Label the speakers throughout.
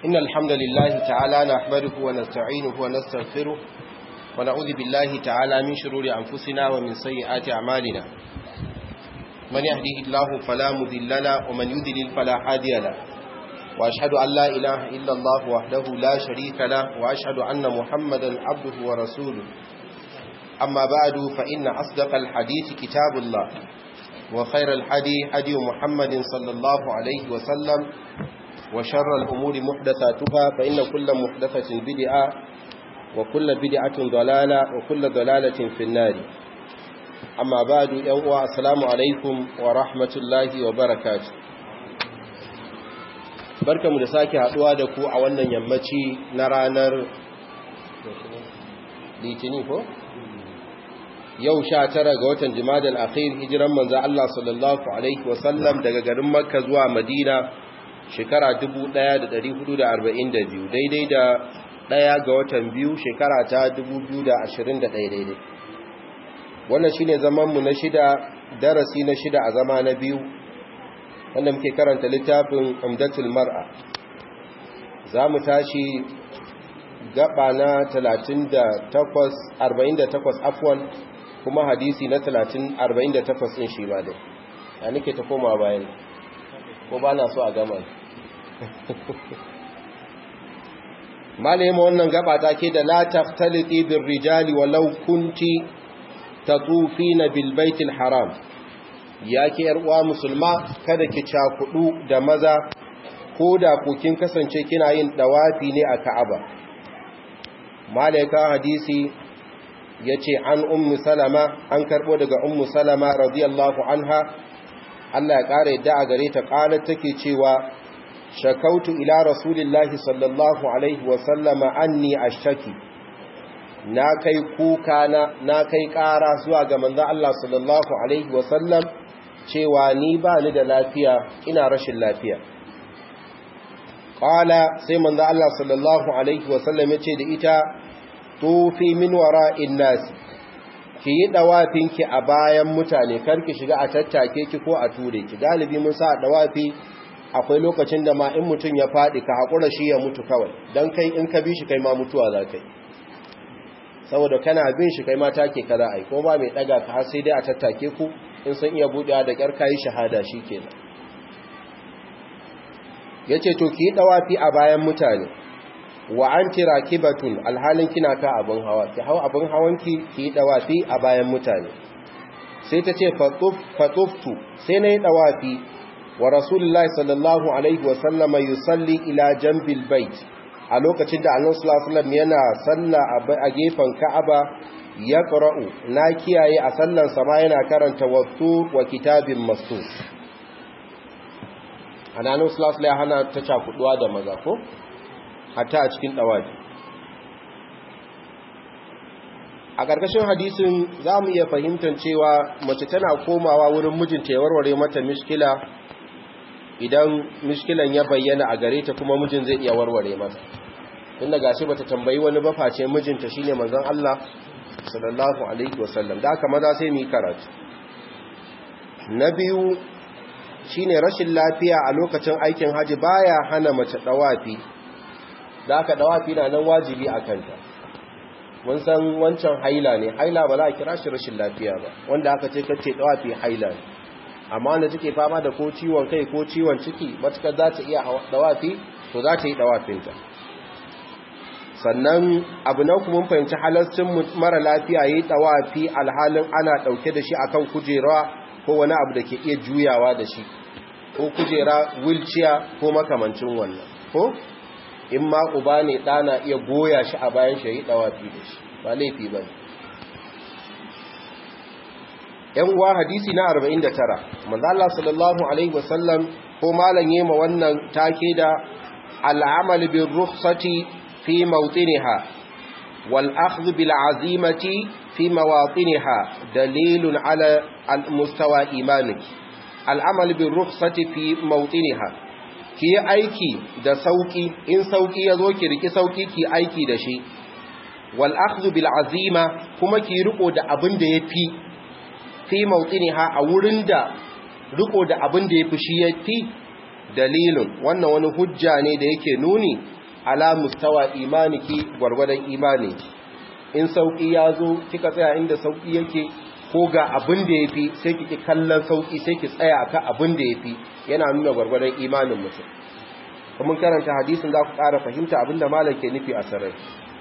Speaker 1: إن الحمد لله تعالى نحمده ونستعينه ونستغفره ونعوذ بالله تعالى من شرور أنفسنا ومن سيئات أعمالنا من يهده الله فلا مذل له ومن يذلل فلا هادي له وأشهد أن لا إله إلا الله وحده لا شريك له وأشهد أن محمدا عبده ورسوله أما بعد فإن أصدق الحديث كتاب الله وخير الحدي حدي محمد صلى الله عليه وسلم وشر الأمور محدثاتها فإن كل محدثة بدعة وكل بدعة ضلالة وكل ضلالة في النار أما بعد يوم السلام عليكم ورحمة الله وبركاته barkamu da sake haduwa da ku a wannan yammaci na ranar litini ko yau sha tara ga watan jimadal akhir hijiran manzo Allah sallallahu alaihi wasallam daga garin makka zuwa madina shekara 1442 daidai da daya ga watan biyu shekara ta 2021 daidai wannan shine zaman mu na shida darasi na shida a zama na biyu wanda muke karanta littafin umdatul mar'a za mu tashi gaba na 38 48 afwan kuma hadisi na 30 48 din shi ba dai ya nake ta koma bayan ko ba na so a gama malaye wannan gaba ta ke da la taftaliti bir rijali walau kunti tatufina bil baitil haram ya ke uwa musulma kada ki cakudu da maza ko da kin kasance kina yin dawafi ne a ka'aba malaika hadisi ya ce an ummu salama an karbo daga ummu salama radiyallahu anha Allah ya ƙara yadda a gare ta ƙalar take cewa shakautu ila rasulillahi sallallahu alaihi wasallama anni ashaki na kai kuka na na kai ƙara zuwa ga manzon Allah sallallahu alaihi wasallam cewa ni ba ni da lafiya ina rashin lafiya qala sai manzon Allah sallallahu alaihi wasallam ya ce da ita tufi min wara'in nas ki yi dawafinki a bayan mutane karki shiga a tattake ki ko a ture ki galibi mun sa dawafi akwai lokacin da ma in mutum ya faɗi ka haƙura shi ya mutu kawai don kai in ka bi shi kai ma mutuwa za ka yi saboda kana bin shi kai ma take ka za a yi ko ba mai ɗaga ka har sai dai a tattake ku in sun iya buɗewa da ƙyar kayi shahada shi kenan ya ce to ki yi ɗawafi a bayan mutane wa an tira kibatun alhalin kina ka abin hawa ki hau abin hawanki ki yi ɗawafi a bayan mutane sai ta ce fatuftu sai na yi ɗawafi wa rasulullahi sallallahu alaihi wasallama yusalli ila jambil bait a lokacin da annabi sallallahu alaihi yana salla a gefen Ka'aba ya qara'u na kiyaye a sallan sama yana karanta wattu wa kitabin mastur annabi sallallahu alaihi hana ta cakuduwa da maza ko hatta a cikin dawaji a ƙarƙashin hadisin za mu iya fahimtar cewa mace tana komawa wurin mijinta ya warware mata mishkila idan mishkilan ya bayyana a gare ta kuma mijin zai iya warware mata tunda gashi bata tambayi wani ba face mijinta shine manzon Allah sallallahu alaihi wasallam da haka maza sai mu yi karatu na biyu shine rashin lafiya a lokacin aikin haji baya hana mace dawafi da haka dawafi na nan wajibi a kanta mun san wancan haila ne haila ba za a kira shi rashin lafiya ba wanda aka ce kace dawafi haila ne amma wanda take fama da ko ciwon kai ko ciwon ciki matukar za ta iya dawafi to za ta yi dawafinta sannan abu na kuma fahimci halarcin mara lafiya yi dawafi alhalin ana dauke da shi akan kujera ko wani abu da ke iya juyawa da shi ko kujera wheelchair ko makamancin wannan ko in ma uba ne ɗana iya goya shi a bayan shi yi dawafi da shi ba laifi ba yan uwa hadisi na 49 manzo Allah sallallahu alaihi wasallam ko malan yema wannan take da al'amal bir rukhsati fi mawtiniha wal akhdh bil azimati fi mawatiniha dalilun ala al mustawa imaniki al'amal bir rukhsati fi mawtiniha ki aiki da sauki in sauki yazo ki riki sauki ki aiki da shi wal akhdh bil azima kuma ki riko da abin da yafi fi mawtiniha a wurin da riko da abin da yafi shi yafi dalilun wannan wani hujja ne da yake nuni ala mustawa imaniki gwargwadon imani in sauki ya zo kika tsaya inda sauki yake ko ga abin da yafi sai kike kallon sauki sai ki tsaya akan abin da yafi yana nuna gwargwadon imanin mutum kuma karanta hadisin za ku ƙara fahimta abin da malam ke nufi a sarai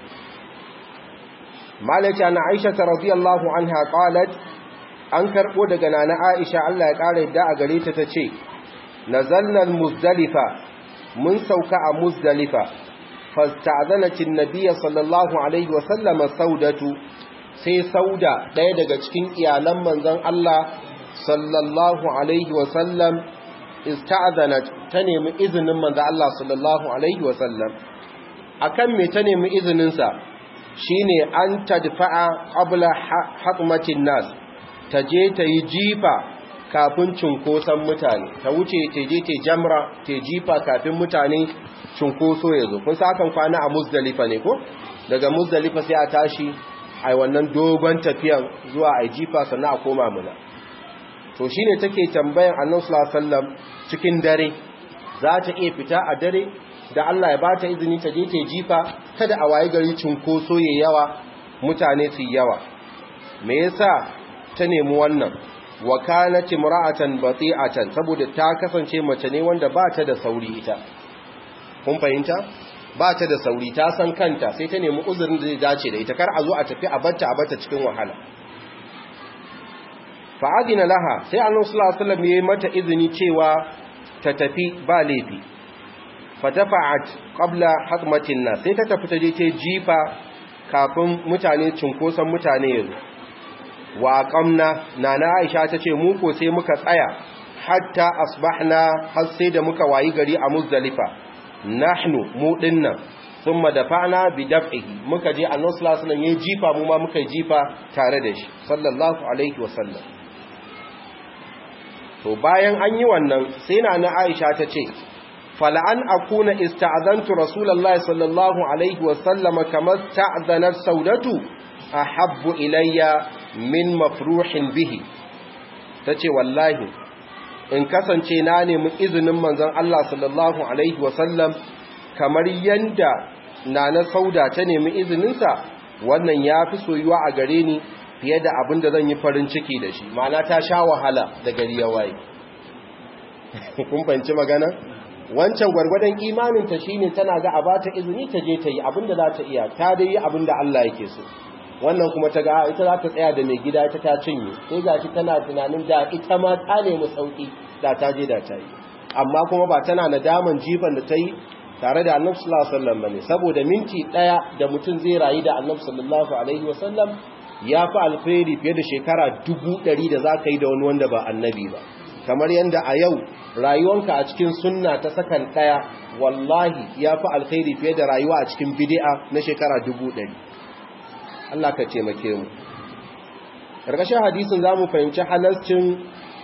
Speaker 1: malaka na Aisha radiyallahu anha qalat an karbo daga nana Aisha Allah ya ƙara yadda a gare ta tace nazalna muzdalifa mun sauka a muzdalifa fasta'zanat an-nabiy sallallahu alaihi wa sallam saudatu sai sauda daya daga cikin iyalan manzon Allah sallallahu alaihi wa sallam ista'zanat ta nemi izinin manzon Allah sallallahu alaihi wa sallam akan me ta nemi izinin sa shine an tadfa'a qabla hatmatin nas ta je ta yi jifa kafin cunkoson mutane ta wuce ta je ta jamra ta jifa kafin mutane cunkoso ya zo kun sa kwana a muzdalifa ne ko daga muzdalifa sai a tashi a wannan dogon tafiyan zuwa a jifa sannan a koma muna to shine take tambayan annabi sallallahu alaihi wasallam cikin dare za ta iya fita a dare da Allah ya bata izini ta je ta jifa kada a waye gari cunkoso ya yawa mutane su yawa me yasa ta nemi wannan wa kanat imra'atan bati'atan saboda ta kasance mace ne wanda ba ta da sauri ita kun fahimta ba ta da sauri ta san kanta sai ta nemi uzurin da zai dace da ita kar a zo a tafi a batta a batta cikin wahala fa adina laha sai annabi sallallahu alaihi wasallam yayi mata izini cewa ta tafi ba laifi fatafa'at qabla hatmatin nas sai ta tafi ta je ta jifa kafin mutane cinkoson mutane yanzu wa qamna nana Aisha tace mu ko sai muka tsaya hatta asbahna har sai da muka wayi gari a Muzdalifa nahnu mu dinnan thumma dafa'na bi daf'ihi muka je Annabi sallallahu alaihi wasallam yayin jifa mu ma muka jifa tare da shi sallallahu alaihi wasallam to bayan an yi wannan sai nana Aisha tace فلأن أكون استعذنت رسول الله صلى الله عليه وسلم كما استعذنت سودته أحب إلي من مفروح به تتي والله in kasance na nemi izinin manzon Allah sallallahu alaihi wasallam kamar yanda nana sauda ta nemi izininsa wannan ya fi soyuwa a gare ni fiye da abin da zan yi farin ciki da shi ma'ana ta sha wahala da gari ya waye kun fahimci magana wancan gwargwadon imaninta shine tana ga a bata izini ta je ta yi abinda za ta iya ta dai yi abinda Allah yake so wannan kuma ta ga ita za ta tsaya da mai gida ita ta cinye sai gashi tana tunanin da ita ma ta nemi sauki da ta je da ta yi amma kuma ba tana nadaman jifan da ta yi tare da Annabi sallallahu alaihi wasallam bane saboda minti daya da mutum zai rayu da Annabi sallallahu alaihi wasallam ya fi alkhairi fiye da shekara dubu ɗari da za ka yi da wani wanda ba annabi ba kamar yadda a yau rayuwanka a cikin sunna ta sakan ɗaya wallahi ya fi alkhairi fiye da rayuwa a cikin bidi'a na shekara dubu ɗari Allah ka taimake mu ƙarƙashin hadisin za mu fahimci halarcin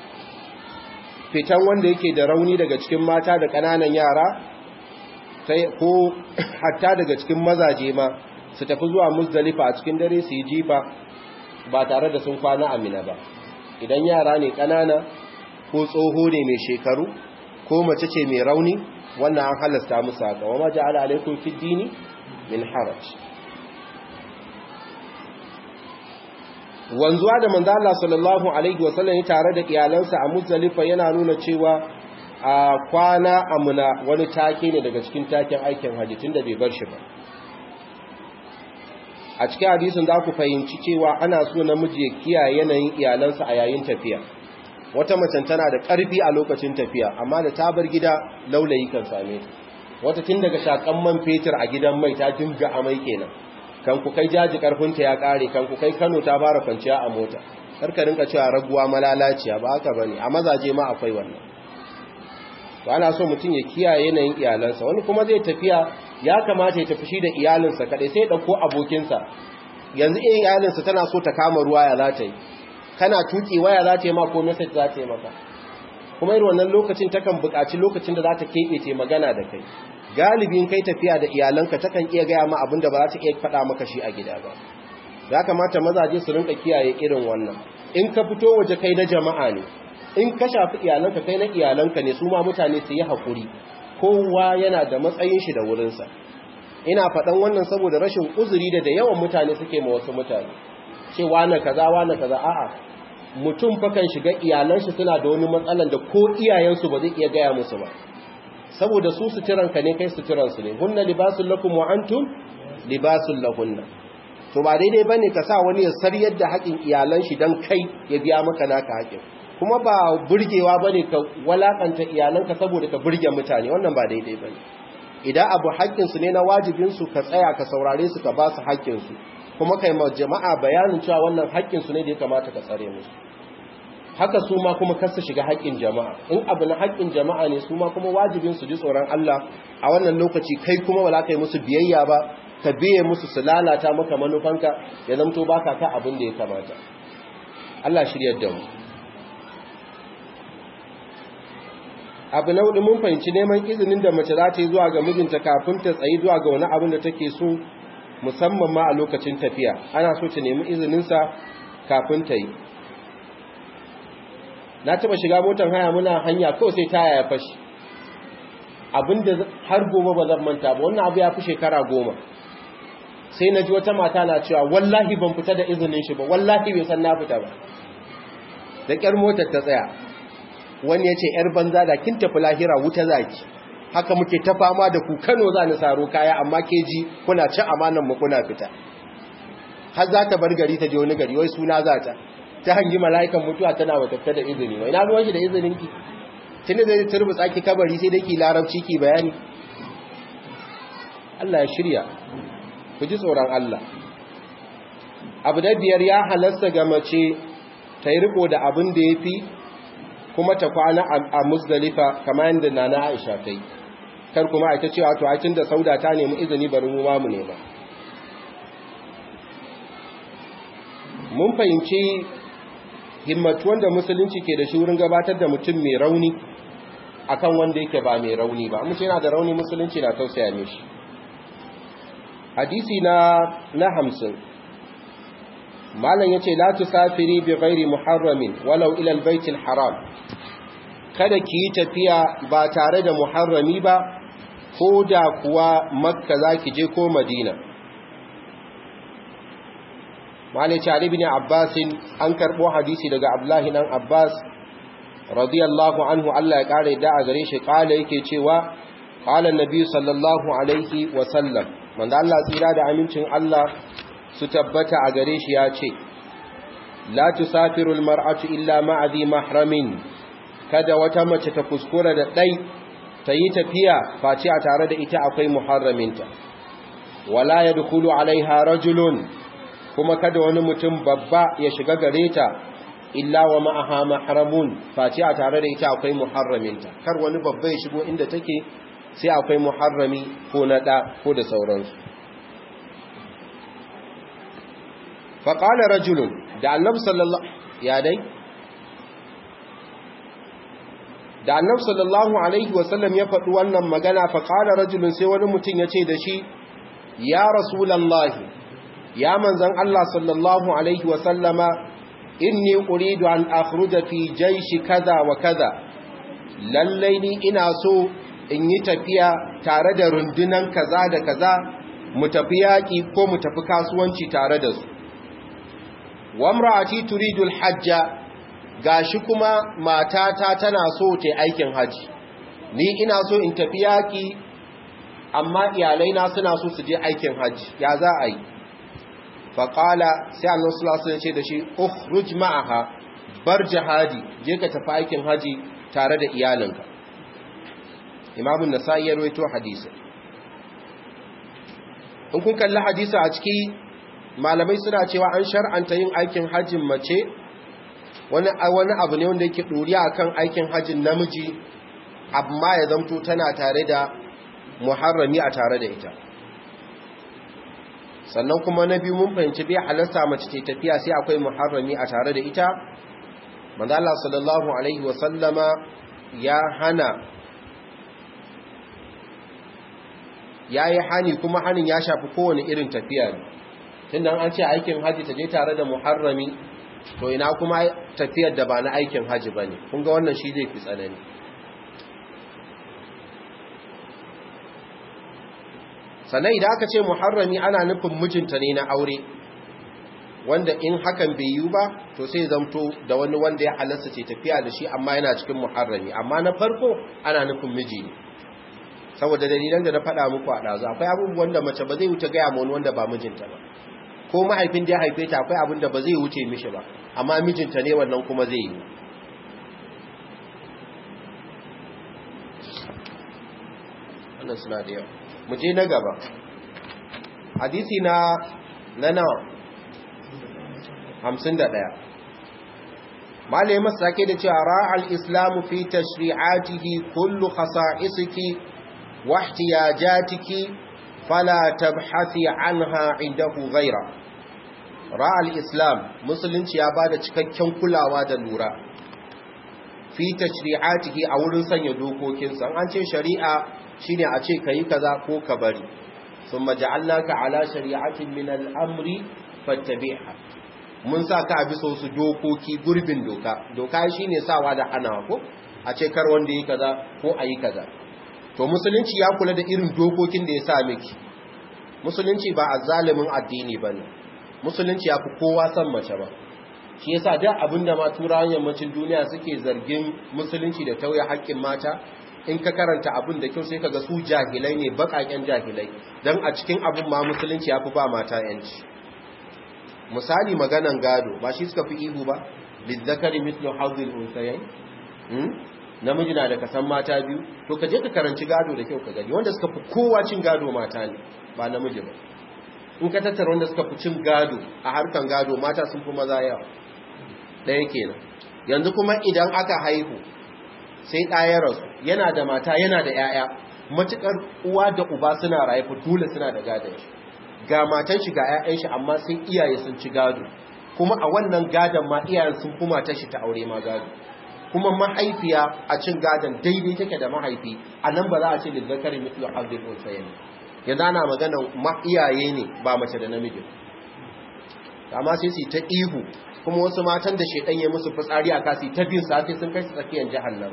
Speaker 1: fitan wanda yake da rauni daga cikin mata da ƙananan yara ko hatta daga cikin mazaje ma su tafi zuwa muzdalifa a cikin dare su yi jifa ba tare da sun kwana amina ba idan yara ne ƙanana ko tsoho ne mai shekaru ko mace ce mai rauni wannan an halasta musu haka wa ma ja'ala alaikum fid dini min haraj wanzuwa da manzo Allah sallallahu alaihi wa sallam tare da iyalansa a Muzdalifa yana nuna cewa a kwana amuna wani take ne daga cikin taken aikin haji tunda bai bar shi ba a cikin hadisin za ku fahimci cewa ana so namiji ya kiyaye yanayin iyalansa a yayin tafiya wata macen tana da ƙarfi a lokacin tafiya amma da ta bar gida laulayi kan same ta wata tun daga shakan man fetur a gidan mai ta dinga amai kenan kan ku kai jaji ƙarfinta ya ƙare kan ku kai Kano ta fara kwanciya a mota karka rinka cewa raguwa malalaciya ba haka bane a mazaje ma akwai wannan to ana so mutum ya kiyaye yanayin iyalansa wani kuma zai tafiya ya kamata ya tafi shi da iyalinsa kadai sai ya dauko abokinsa yanzu in iyalinsa tana so ta kama ruwa ya za ta yi kana tuki waya za ta yi ma ko message za ta yi maka kuma irin wannan lokacin takan buƙaci lokacin da za ta keɓe ta magana da kai galibin kai tafiya da iyalanka takan iya gaya ma abin da ba za ta iya faɗa maka shi a gida ba ya kamata mazaje su rinka kiyaye irin wannan in ka fito waje kai na jama'a ne in ka shafi iyalanka kai na iyalanka ne su ma mutane su yi haƙuri kowa yana da matsayin shi da wurinsa ina faɗan wannan saboda rashin uzuri da da yawan mutane suke ma wasu mutane ce wane kaza wane kaza a'a mutum fakan shiga iyalanshi suna da wani matsalan da ko iyayensu ba zai iya gaya musu ba saboda su suturanka ne kai suturansu ne hunna libasul lakum wa antum libasul lahunna to ba daidai bane ka sa wani ya saryar da haƙin iyalan shi dan kai ya biya maka naka haƙin kuma ba burgewa bane ka walakanta iyalanka saboda ka burge mutane wannan ba daidai bane idan abu haƙƙin su ne na wajibin su ka tsaya ka saurare su ka ba su haƙƙin su kuma kai ma jama'a bayanin cewa wannan haƙƙin su ne da ya kamata ka tsare musu haka su ma kuma kasa shiga haƙƙin jama'a in abu na haƙƙin jama'a ne su ma kuma wajibin su ji tsoron Allah a wannan lokaci kai kuma ba za ka yi musu biyayya ba ka biye musu su lalata maka manufanka ya zamto baka ka abin da ya kamata Allah shiryar da mu abu na hudu mun fahimci neman izinin da mace za ta yi zuwa ga mijinta kafin ta tsayi zuwa ga wani abin da take so musamman ma a lokacin tafiya ana so ta nemi izininsa kafin ta yi na taba shiga motar haya muna hanya kawai sai taya ya fashi abinda har gobe ba zan manta ba wannan abu ya fi shekara goma sai na ji wata mata na cewa wallahi ban fita da izinin shi ba wallahi bai san na fita ba da ƙyar motar ta tsaya wani ya ce ‘yar banza da kin tafi lahira wuta zaki haka muke ta fama da ku kano za ni saro kaya amma ke ji kuna ci amanan mu kuna fita har za ta bar gari ta je wani gari wai suna za ta ta hangi mala'ikan mutuwa tana wata da izini wai na ruwan shi da izinin ki tunda zai turbi tsaki kabari sai dai ki larabci ki bayani Allah ya shirya ku ji tsoron Allah abu da biyar ya halasta ga mace ta yi riko da abin da ya fi kuma ta kwana a musdalifa kamar yadda nana aisha ta yi kar kuma a ta cewa to aikin da sauda ta nemi izini bari mu ma mu nema mun fahimci himmatu wanda musulunci ke da shi wurin gabatar da mutum mai rauni akan wanda yake ba mai rauni ba mutum yana da rauni musulunci na tausaya mishi hadisi na na hamsin malam yace la tusafiri bi ghairi muharramin walau ila albayt haram kada ki yi tafiya ba tare da muharrami ba ko da kuwa makka zaki je ko madina malai ce ibn abbas an karbo hadisi daga abdullahi dan abbas radiyallahu anhu Allah ya kare da a gare shi kala yake cewa qala annabi sallallahu alaihi wa sallam manzo Allah tsira da amincin Allah su tabbata a gare shi ya ce la tusafiru almar'atu illa ma'a dhi mahramin kada wata mace ta kuskura da dai ta yi tafiya face a tare da ita akwai muharraminta wala yadkhulu alaiha rajulun kuma kada wani mutum babba ya shiga gare ta illa wa ma'aha mahramun face a tare da ita akwai muharraminta kar wani babba ya shigo inda take sai akwai muharrami ko na da ko da sauransu faƙala rajulun da annabi sallallahu ya dai da annabi sallallahu alaihi wasallam ya faɗi wannan magana faƙala rajulun sai wani mutum ya ce da shi ya rasulallahi ya manzan Allah sallallahu alaihi wasallama inni uridu an akhruja fi jaishi kaza wa kaza lallai ni ina so in yi tafiya tare da rundunan kaza da kaza mu tafi yaƙi ko mu tafi kasuwanci tare da su wamra'ati turidu alhajja gashi kuma matata tana so ta aikin haji ni ina so in tafi yaki amma iyalai na suna so su je aikin haji ya za a yi faqala sai Allah sallallahu alaihi wasallam ce da shi ukhruj ma'aha bar jihadi je ka tafi aikin haji tare da iyalinka Imam an-Nasa'i ya rawaito hadisi in kun kalli hadisi a ciki malamai suna cewa an shar'anta yin aikin hajjin mace wani wani abu ne wanda yake doriya akan aikin hajjin namiji amma ya zamto tana tare da muharrami a tare da ita sannan kuma na biyu mun fahimci bai halasta mace ce tafiya sai akwai muharrami a tare da ita manzo Allah sallallahu alaihi wa sallama ya hana yayi hani kuma hanin ya shafi kowane irin tafiya ne tunda an ce aikin haji ta je tare da muharrami to ina kuma tafiyar da ba na aikin haji bane kun ga wannan shi zai fi tsanani sannan idan aka ce muharrami ana nufin mijinta ne na aure wanda in hakan bai yi ba to sai zamto da wani wanda ya halasta ce tafiya da shi amma yana cikin muharrami amma na farko ana nufin miji ne saboda dalilan da na faɗa muku a ɗazu akwai abubuwan da mace ba zai wuce gaya ma wani wanda ba mijinta ba ko mahaifin da ya haife ta akwai abin da ba zai wuce mishi ba amma mijinta ne wannan kuma zai yi wannan suna da yawa mu je na gaba hadisi na na nawa hamsin da ɗaya malaye masu sake da cewa ra'al islamu fi tashri'atihi kullu khasa'isiki wa ihtiyajatiki fala tabhasi anha indahu ghaira ra'al islam musulunci ya bada cikakken kulawa da lura fi tashri'atihi a wurin sanya dokokinsa an ce shari'a shine a ce kayi kaza ko ka bari thumma ja'alnaka ala shari'atin min al-amri fattabi'ha mun sa ka bisa wasu dokoki gurbin doka doka shine sawa da hanawa ko a ce kar wanda yi kaza ko ayi kaza to musulunci ya kula da irin dokokin da ya sa miki musulunci ba azzalimin addini bane musulunci ya fi kowa san mace ba shi yasa duk abinda ma turawan yammacin duniya suke zargin musulunci da tauye haƙƙin mata in ka karanta abin da kyau sai kaga su jahilai ne baƙaƙen jahilai dan a cikin abin ma musulunci ya fi ba mata yanci misali maganan gado ba shi suka fi ihu ba lizzakari mithlu hadhil unsayayn namiji na da kasan mata biyu to ka je ka karanci gado da kyau ka gani wanda suka fi kowa cin gado mata ne ba namiji ba in ka tattara wanda suka fi cin gado a harkan gado mata sun fi maza yawa ɗaya kenan yanzu kuma idan aka haihu sai ɗaya rasu yana da mata yana da 'ya'ya matuƙar uwa da uba suna raye dole suna da gadon shi ga matan shi ga 'ya'yan shi amma sai iyaye sun ci gado kuma a wannan gadon ma iyayen sun kuma ta shi ta aure ma gado kuma mahaifiya a cin gadon daidai take da mahaifi a nan ba za a ce da zakari mitlu abdul unsayin yanzu ana magana ma iyaye ne ba mace da namiji amma sai su ta ihu kuma wasu matan da shedan ya musu fitsari a kasi ta bin sa sai sun kai su tsakiyar jahannama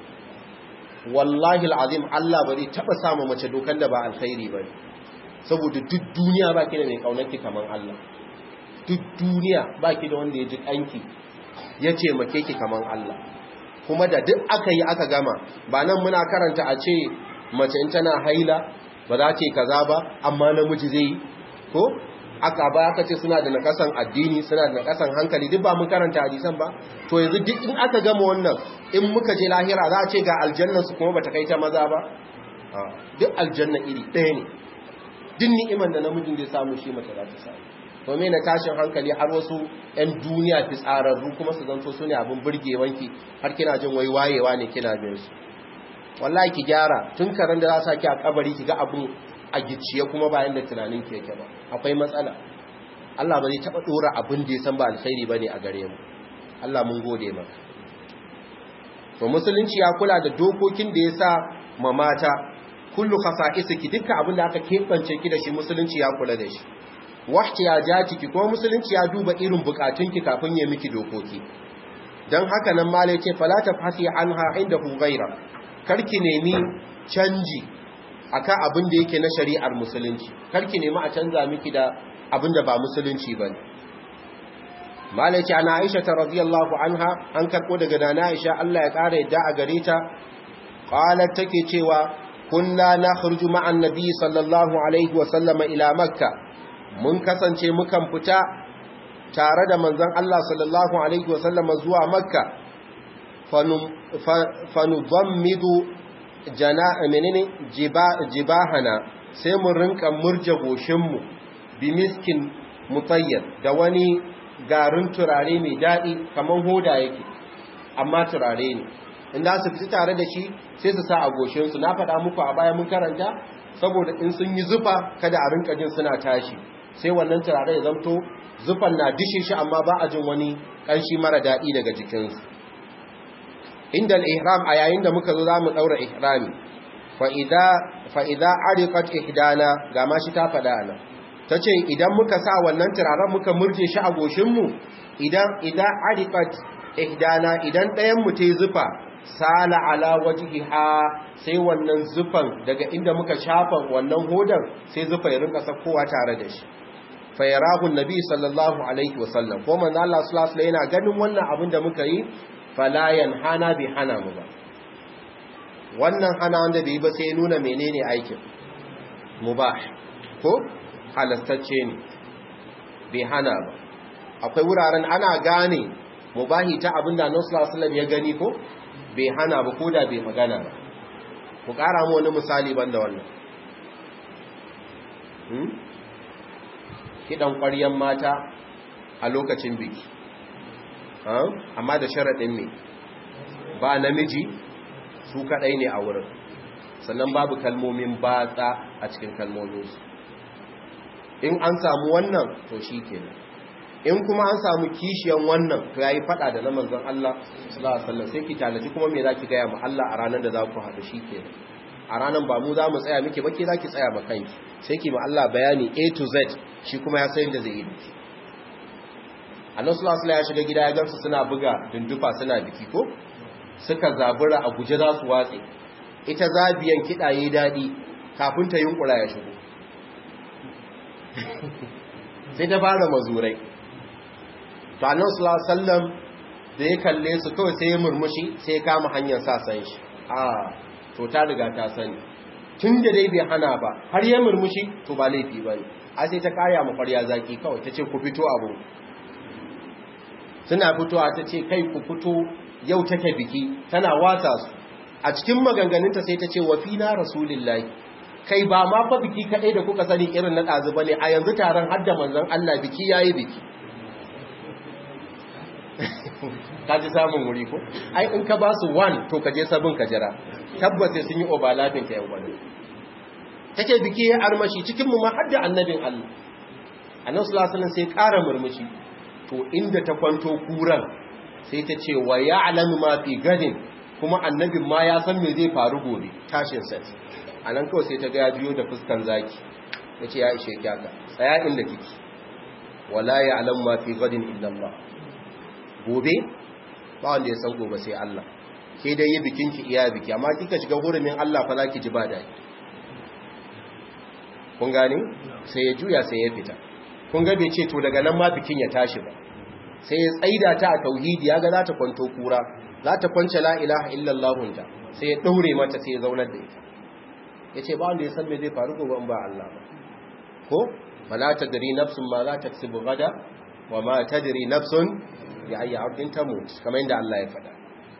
Speaker 1: wallahi alazim Allah ba zai taba samu mace dokan da ba alkhairi bane saboda duk duniya ba ki da mai kaunarki kamar Allah duk duniya ba ki da wanda ya ji kanki ya ce make ki kamar Allah kuma da duk aka yi aka gama ba nan muna karanta a ce mace in tana haila ba za ta yi kaza ba amma namiji zai yi ko aka ba aka ce suna da nakasan addini suna da nakasan hankali duk ba mun karanta hadisan ba to yanzu duk in aka gama wannan in muka je lahira za a ce ga aljanna su kuma bata kai ta maza ba duk aljanna iri ɗaya ne duk ni'iman da namijin zai samu shi mace za ta samu to me na tashin hankali har wasu 'yan duniya fi tsararru kuma su zanto su ne abin burgewanki har kina jin wai wayewa ne kina bin su wallahi ki gyara tun karan da za sa ki a kabari ki ga abin a gicciye kuma bayan da tunanin ki yake ba akwai matsala Allah ba zai taba dora abin da ya san ba alkhairi bane a gare mu Allah mun gode maka to musulunci ya kula da dokokin da ya sa ma mata kullu khasa'isiki dukkan abin da aka kebance ki da shi musulunci ya kula da shi wahti ya jatiki ko musulunci ya duba irin bukatunki kafin ya miki dokoki dan haka nan malai ce fala tafhasi anha inda hu ghaira karki nemi canji akan abin da yake na shari'ar musulunci karki nemi a canza miki da abin da ba musulunci bane malai ce ana Aisha ta radiyallahu anha an karko daga dana Aisha Allah ya kare yadda a gare ta qalat take cewa kunna nakhruju ma'an nabi sallallahu alaihi wa sallama ila makkah mun kasance mukan fita tare da manzon Allah sallallahu alaihi wasallama zuwa makka fanudammidu jana menene jibahana sai mu rinka murje goshinmu bi miskin mutayyar da wani garin turare mai daɗi kamar hoda yake amma turare ne inda su fita tare da shi sai su sa a goshinsu na faɗa muku a baya mun karanta saboda in sun yi zufa kada a rinka jin suna tashi sai wannan turare ya zanto zufan na dishe shi amma ba a jin wani ƙanshi mara daɗi daga jikinsu inda ihram a yayin da muka zo za mu ɗaura ihrami fa'iza arikat ihdana ga ma shi ta faɗa ana ta ce idan muka sa wannan turaren muka murje shi a goshinmu idan idan arikat ihdana idan ɗayanmu ta yi zufa sala ala wajhiha sai wannan zufan daga inda muka shafa wannan hodan sai zufa ya rinka sakkowa tare da shi fa yarahu annabi sallallahu alaihi wasallam ko manzo Allah sallallahu alaihi yana ganin wannan abin da muka yi fala yanhana bi hana mu ba wannan hana wanda bai ba sai nuna menene aikin mubah ko halastacce ne bai hana ba akwai wuraren ana gane mubahi ta abinda Annabi sallallahu alaihi wasallam ya gani ko bai hana ba koda bai magana ba ku kara mu wani misali banda wannan hmm kidan ƙwaryan mata a lokacin biki amma da sharadin ne ba namiji su kadai ne a wurin sannan babu kalmomin batsa a cikin kalmominsu in an samu wannan to shi kenan in kuma an samu kishiyan wannan to yayi fada da na manzon Allah sallallahu alaihi wasallam sai ki talaji kuma me zaki ga ya mu Allah a ranar da za ku haɗu shikenan a ranar ba mu za mu tsaya miki ba ke zaki tsaya ma kanki sai ki ma Allah bayani A to Z shi kuma ya san da zai yi biki Allah sallallahu alaihi ya shiga gida ya gamsu suna buga dundufa suna biki ko suka zabura a guje za su watse ita zabiyan kiɗaye daɗi kafin ta yunkura ya shigo sai ta fara mazurai to annan sallam da ya kalle su kawai sai ya murmushi sai ya kama hanyar sa san shi a to ta riga ta sani tun da dai bai hana ba har ya murmushi to ba laifi ba ne a sai ta kaya ma kwarya zaki kawai ta ce ku fito abu suna fitowa ta ce kai ku fito yau take biki tana wata su a cikin maganganunta sai ta ce wa fina rasulillahi kai ba ma fa biki kadai da kuka sani irin na ɗazu bane a yanzu taron hadda manzon Allah biki yayi biki ka ji samun wuri ko ai in ka ba su one to ka je sabon ka jira tabbata sun yi overlapping ka yau bane take biki ya armashi cikin mu ma hadda annabin Allah annabi sallallahu alaihi wasallam sai ƙara murmushi to inda ta kwanto kuran sai ta ce wa ya'lamu ma fi gadin kuma annabin ma ya san me zai faru gobe tashin sai a nan kawai sai ta ga ya biyo da fuskan zaki ya ce ya ishe kyaka tsaya inda kiki wala ya alam ma fi gadin illallah gobe ba wanda ya san gobe sai Allah ke dai yi bikin ki iya biki amma kika shiga hurumin Allah fa zaki ji ba dai kun gani sai ya juya sai ya fita kun ga bai ce to daga nan ma bikin ya tashi ba sai ya tsaida ta a tauhidi ya ga za ta kwanto kura za ta kwance la ilaha illallah ta sai ya daure mata sai ya zaunar da ita ya ce ba wanda ya san me zai faru gobe ba Allah ba ko mala tadri nafsun ma za ta tsibu gada wa ma tadri nafsun ya ayya ardin tamut kamar yadda Allah ya faɗa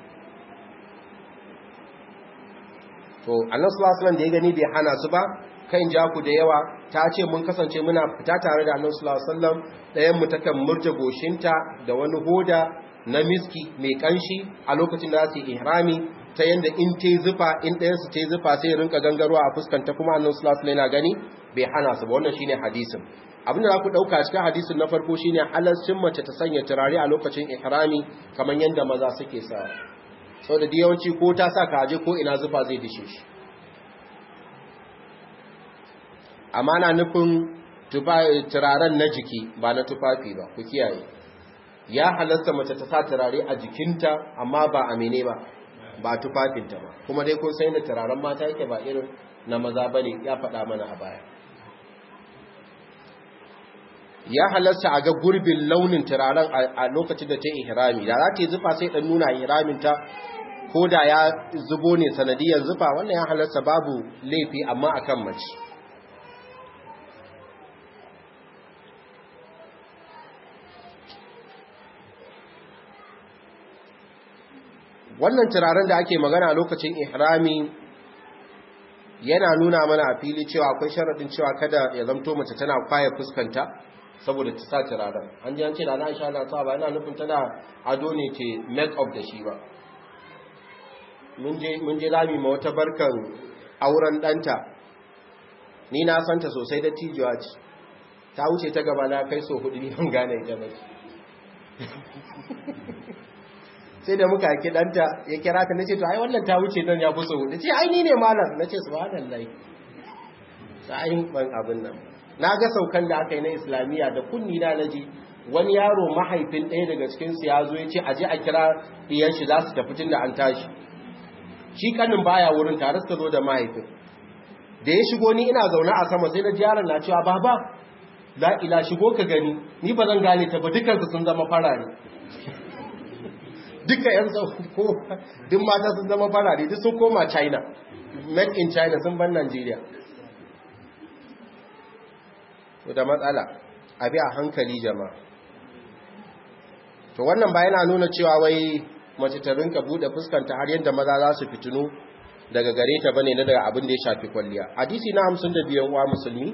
Speaker 1: to Allah sallallahu alaihi wasallam da ya gani bai hana su ba kan ja ku da yawa ta ce mun kasance muna fita tare da Allah sallallahu alaihi wasallam ɗayan mu takan murje goshinta da wani hoda na miski mai kanshi a lokacin da su ihrami ta yanda in ta zufa in ɗayan su ta zufa sai rinka gangarwa a fuskanta kuma annabi sallallahu alaihi wasallam gani bai hana su ba wannan shine hadisin abin da za ku ɗauka cikin hadisin na farko shine halarcin mace ta sanya turare a lokacin ihrami kamar yanda maza suke sa saboda da yawanci ko ta sa kaje ko ina zufa zai dishe shi amma na nufin turaren na jiki ba na tufafi ba ku kiyaye ya halasta mace ta sa turare a jikinta amma ba a mene ba ba tufafinta ba kuma dai kun sai da turaren mata yake ba irin na maza ba ne ya faɗa mana a baya ya halasta a ga gurbin launin turaren a lokacin da ta yi ihrami da za ta yi zufa sai ɗan nuna ihraminta ko da ya zubo ne sanadiyar zufa wannan ya halasta babu laifi amma akan mace wannan turaren da ake magana lokacin ihrami yana nuna mana a fili cewa akwai sharaɗin cewa kada ya zamto mace tana kwaya fuskanta saboda ta sa turaren an ji an ce da na isha na sa ba yana nufin tana ado ne ke make up da shi ba mun je rami ma wata barkan auren ɗanta ni na santa sosai da tijuwa ce ta wuce ta gaba na kai so hudu ni ban gane ita ba sai da muka haki ɗanta ya kira ta nace to ai wannan ta wuce don ya fi so hudu ce ai ni ne malam nace subhanallah sai ban abin nan na ga saukan da aka yi na islamiyya da kunni na naji wani yaro mahaifin ɗaya daga cikin su ya zo ya ce aje a kira ɗiyan shi za su tafi tun da an tashi shi kanin baya wurin tare suka zo da mahaifin da ya shigo ni ina zaune a sama sai na ji yaron na cewa baba la ila shigo ka gani ni ba zan gane ta ba dukansu sun zama farare duka yan ko duk mata sun zama farare duk sun koma china made in china sun ban nigeria to da matsala abi a hankali jama'a to wannan ba yana nuna cewa wai mace ta rinka bude fuskanta har yadda maza za su fitinu daga gare ta bane na daga abin da ya shafi kwalliya hadisi na 52 wa musulmi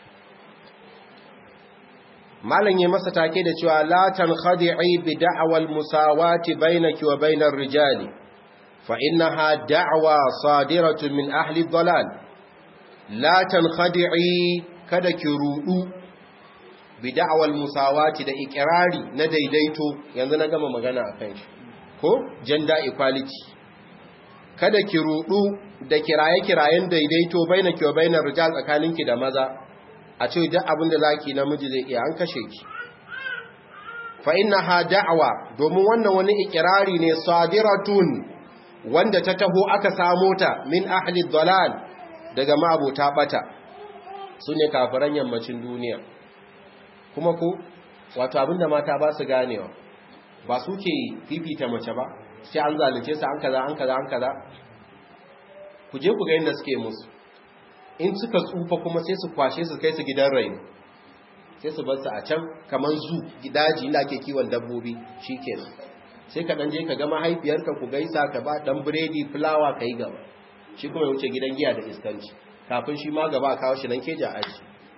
Speaker 1: malam ya masa take da cewa la tankhadi'i bi da'wal musawati bainaki wa bainar rijali fa innaha da'wa sadiratun min ahli dhalal la tankhadi'i kada ki rudu bi da'wal musawati da ikrari na daidaito yanzu na gama magana akan shi ko gender equality kada ki rudu da kiraye-kirayen daidaito bainaki wa bainar rijal tsakaninki da maza a ce duk abin da zaki namiji zai iya an kashe ki fa innaha da'wa domin wannan wani ikirari ne sadiratun wanda ta taho aka samo ta min ahli dalal daga ma'abota bata sune kafiran yammacin duniya kuma ko wato abinda mata ba su ganewa ba su ke fifita mace ba sai an zalunce su an kaza an kaza an kaza ku je ku ga inda suke musu in suka tsufa kuma sai su kwashe su kai su gidan rayu sai su bar su a can kamar zu gidaji inda ake kiwon dabbobi shikenan sai ka dan je ka ga mahaifiyarka ku gaisa ka ba dan biredi fulawa kai gaba shi kuma ya wuce gidan giya da iskanci kafin shi ma gaba kawo shi nan keja aji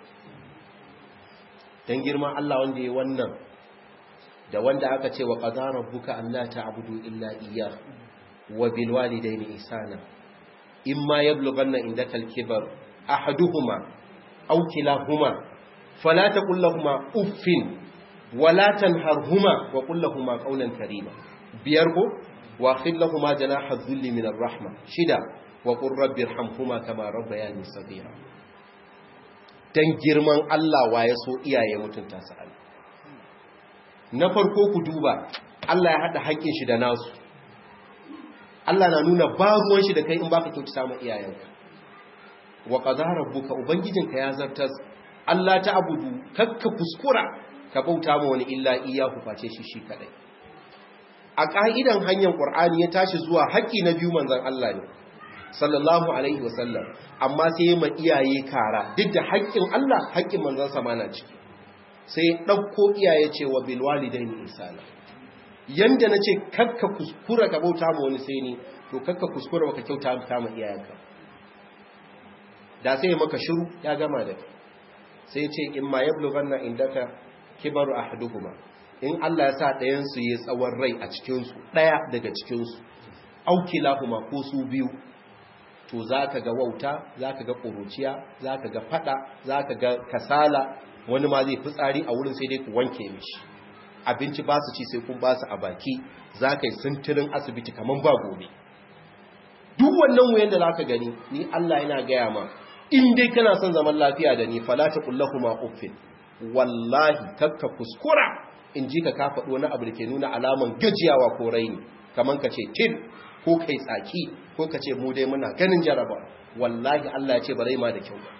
Speaker 1: dan girman Allah wanda ya wannan da wanda aka ce wa qadara rabbuka alla ta'budu illa iyyah wa bil walidayni ihsana imma yablughanna indaka al-kibar ahaduhuma aw kilahuma fala taqul lahumu uffin wala tanharhuma wa qul lahumu qawlan karima biyar ko wa khil lahumu janaha dhulli min ar-rahma shida wa qur rabbi irhamhuma kama rabbayani saghira dan girman Allah waye so iyaye mutunta su Allah na farko ku duba Allah ya hada haƙƙin shi da nasu Allah na nuna ba ruwan shi da kai in baka kyautata ma iyayenka wa qadara rabbuka ubangijinka ya zartas Allah ta abudu kakka kuskura ka bauta ma wani illa iyahu face shi shi kadai a ka'idan hanyar qur'ani ya tashi zuwa haƙi na biyu manzon Allah ne sallallahu alaihi wasallam amma sai ma iyaye kara duk da haƙƙin Allah haƙƙin manzon sa na ciki sai ɗauko iyaye cewa bil walidaini ihsana yanda nace kakka kuskura ka bauta ma wani sai ni to kakka kuskura baka kyauta ta ma iyayenka da sai ya maka shiru ya gama da kai sai ya ce in ma yablughanna indaka kibaru ahaduhuma in Allah ya sa ɗayan su yi tsawon rai a cikin su ɗaya daga cikin su aukilahuma ko su biyu to zaka ga wauta zaka ga ƙuruciya zaka ga fada zaka ga kasala wani ma zai fitsari a wurin sai dai ku wanke mishi abinci ba su ci sai kun ba su a baki za ka yi sintirin asibiti kamar ba gobe duk wannan wuyan da za ka gani ni Allah yana gaya ma in dai kana son zaman lafiya da ni falata kullahu ma uffin wallahi kakka kuskura in ji ka ka faɗo wani abu da ke nuna alaman gajiyawa ko raini kamar ka ce til ko kai tsaki ko ka ce mu dai muna ganin jaraba wallahi Allah ya ce ba rai ma da kyau ba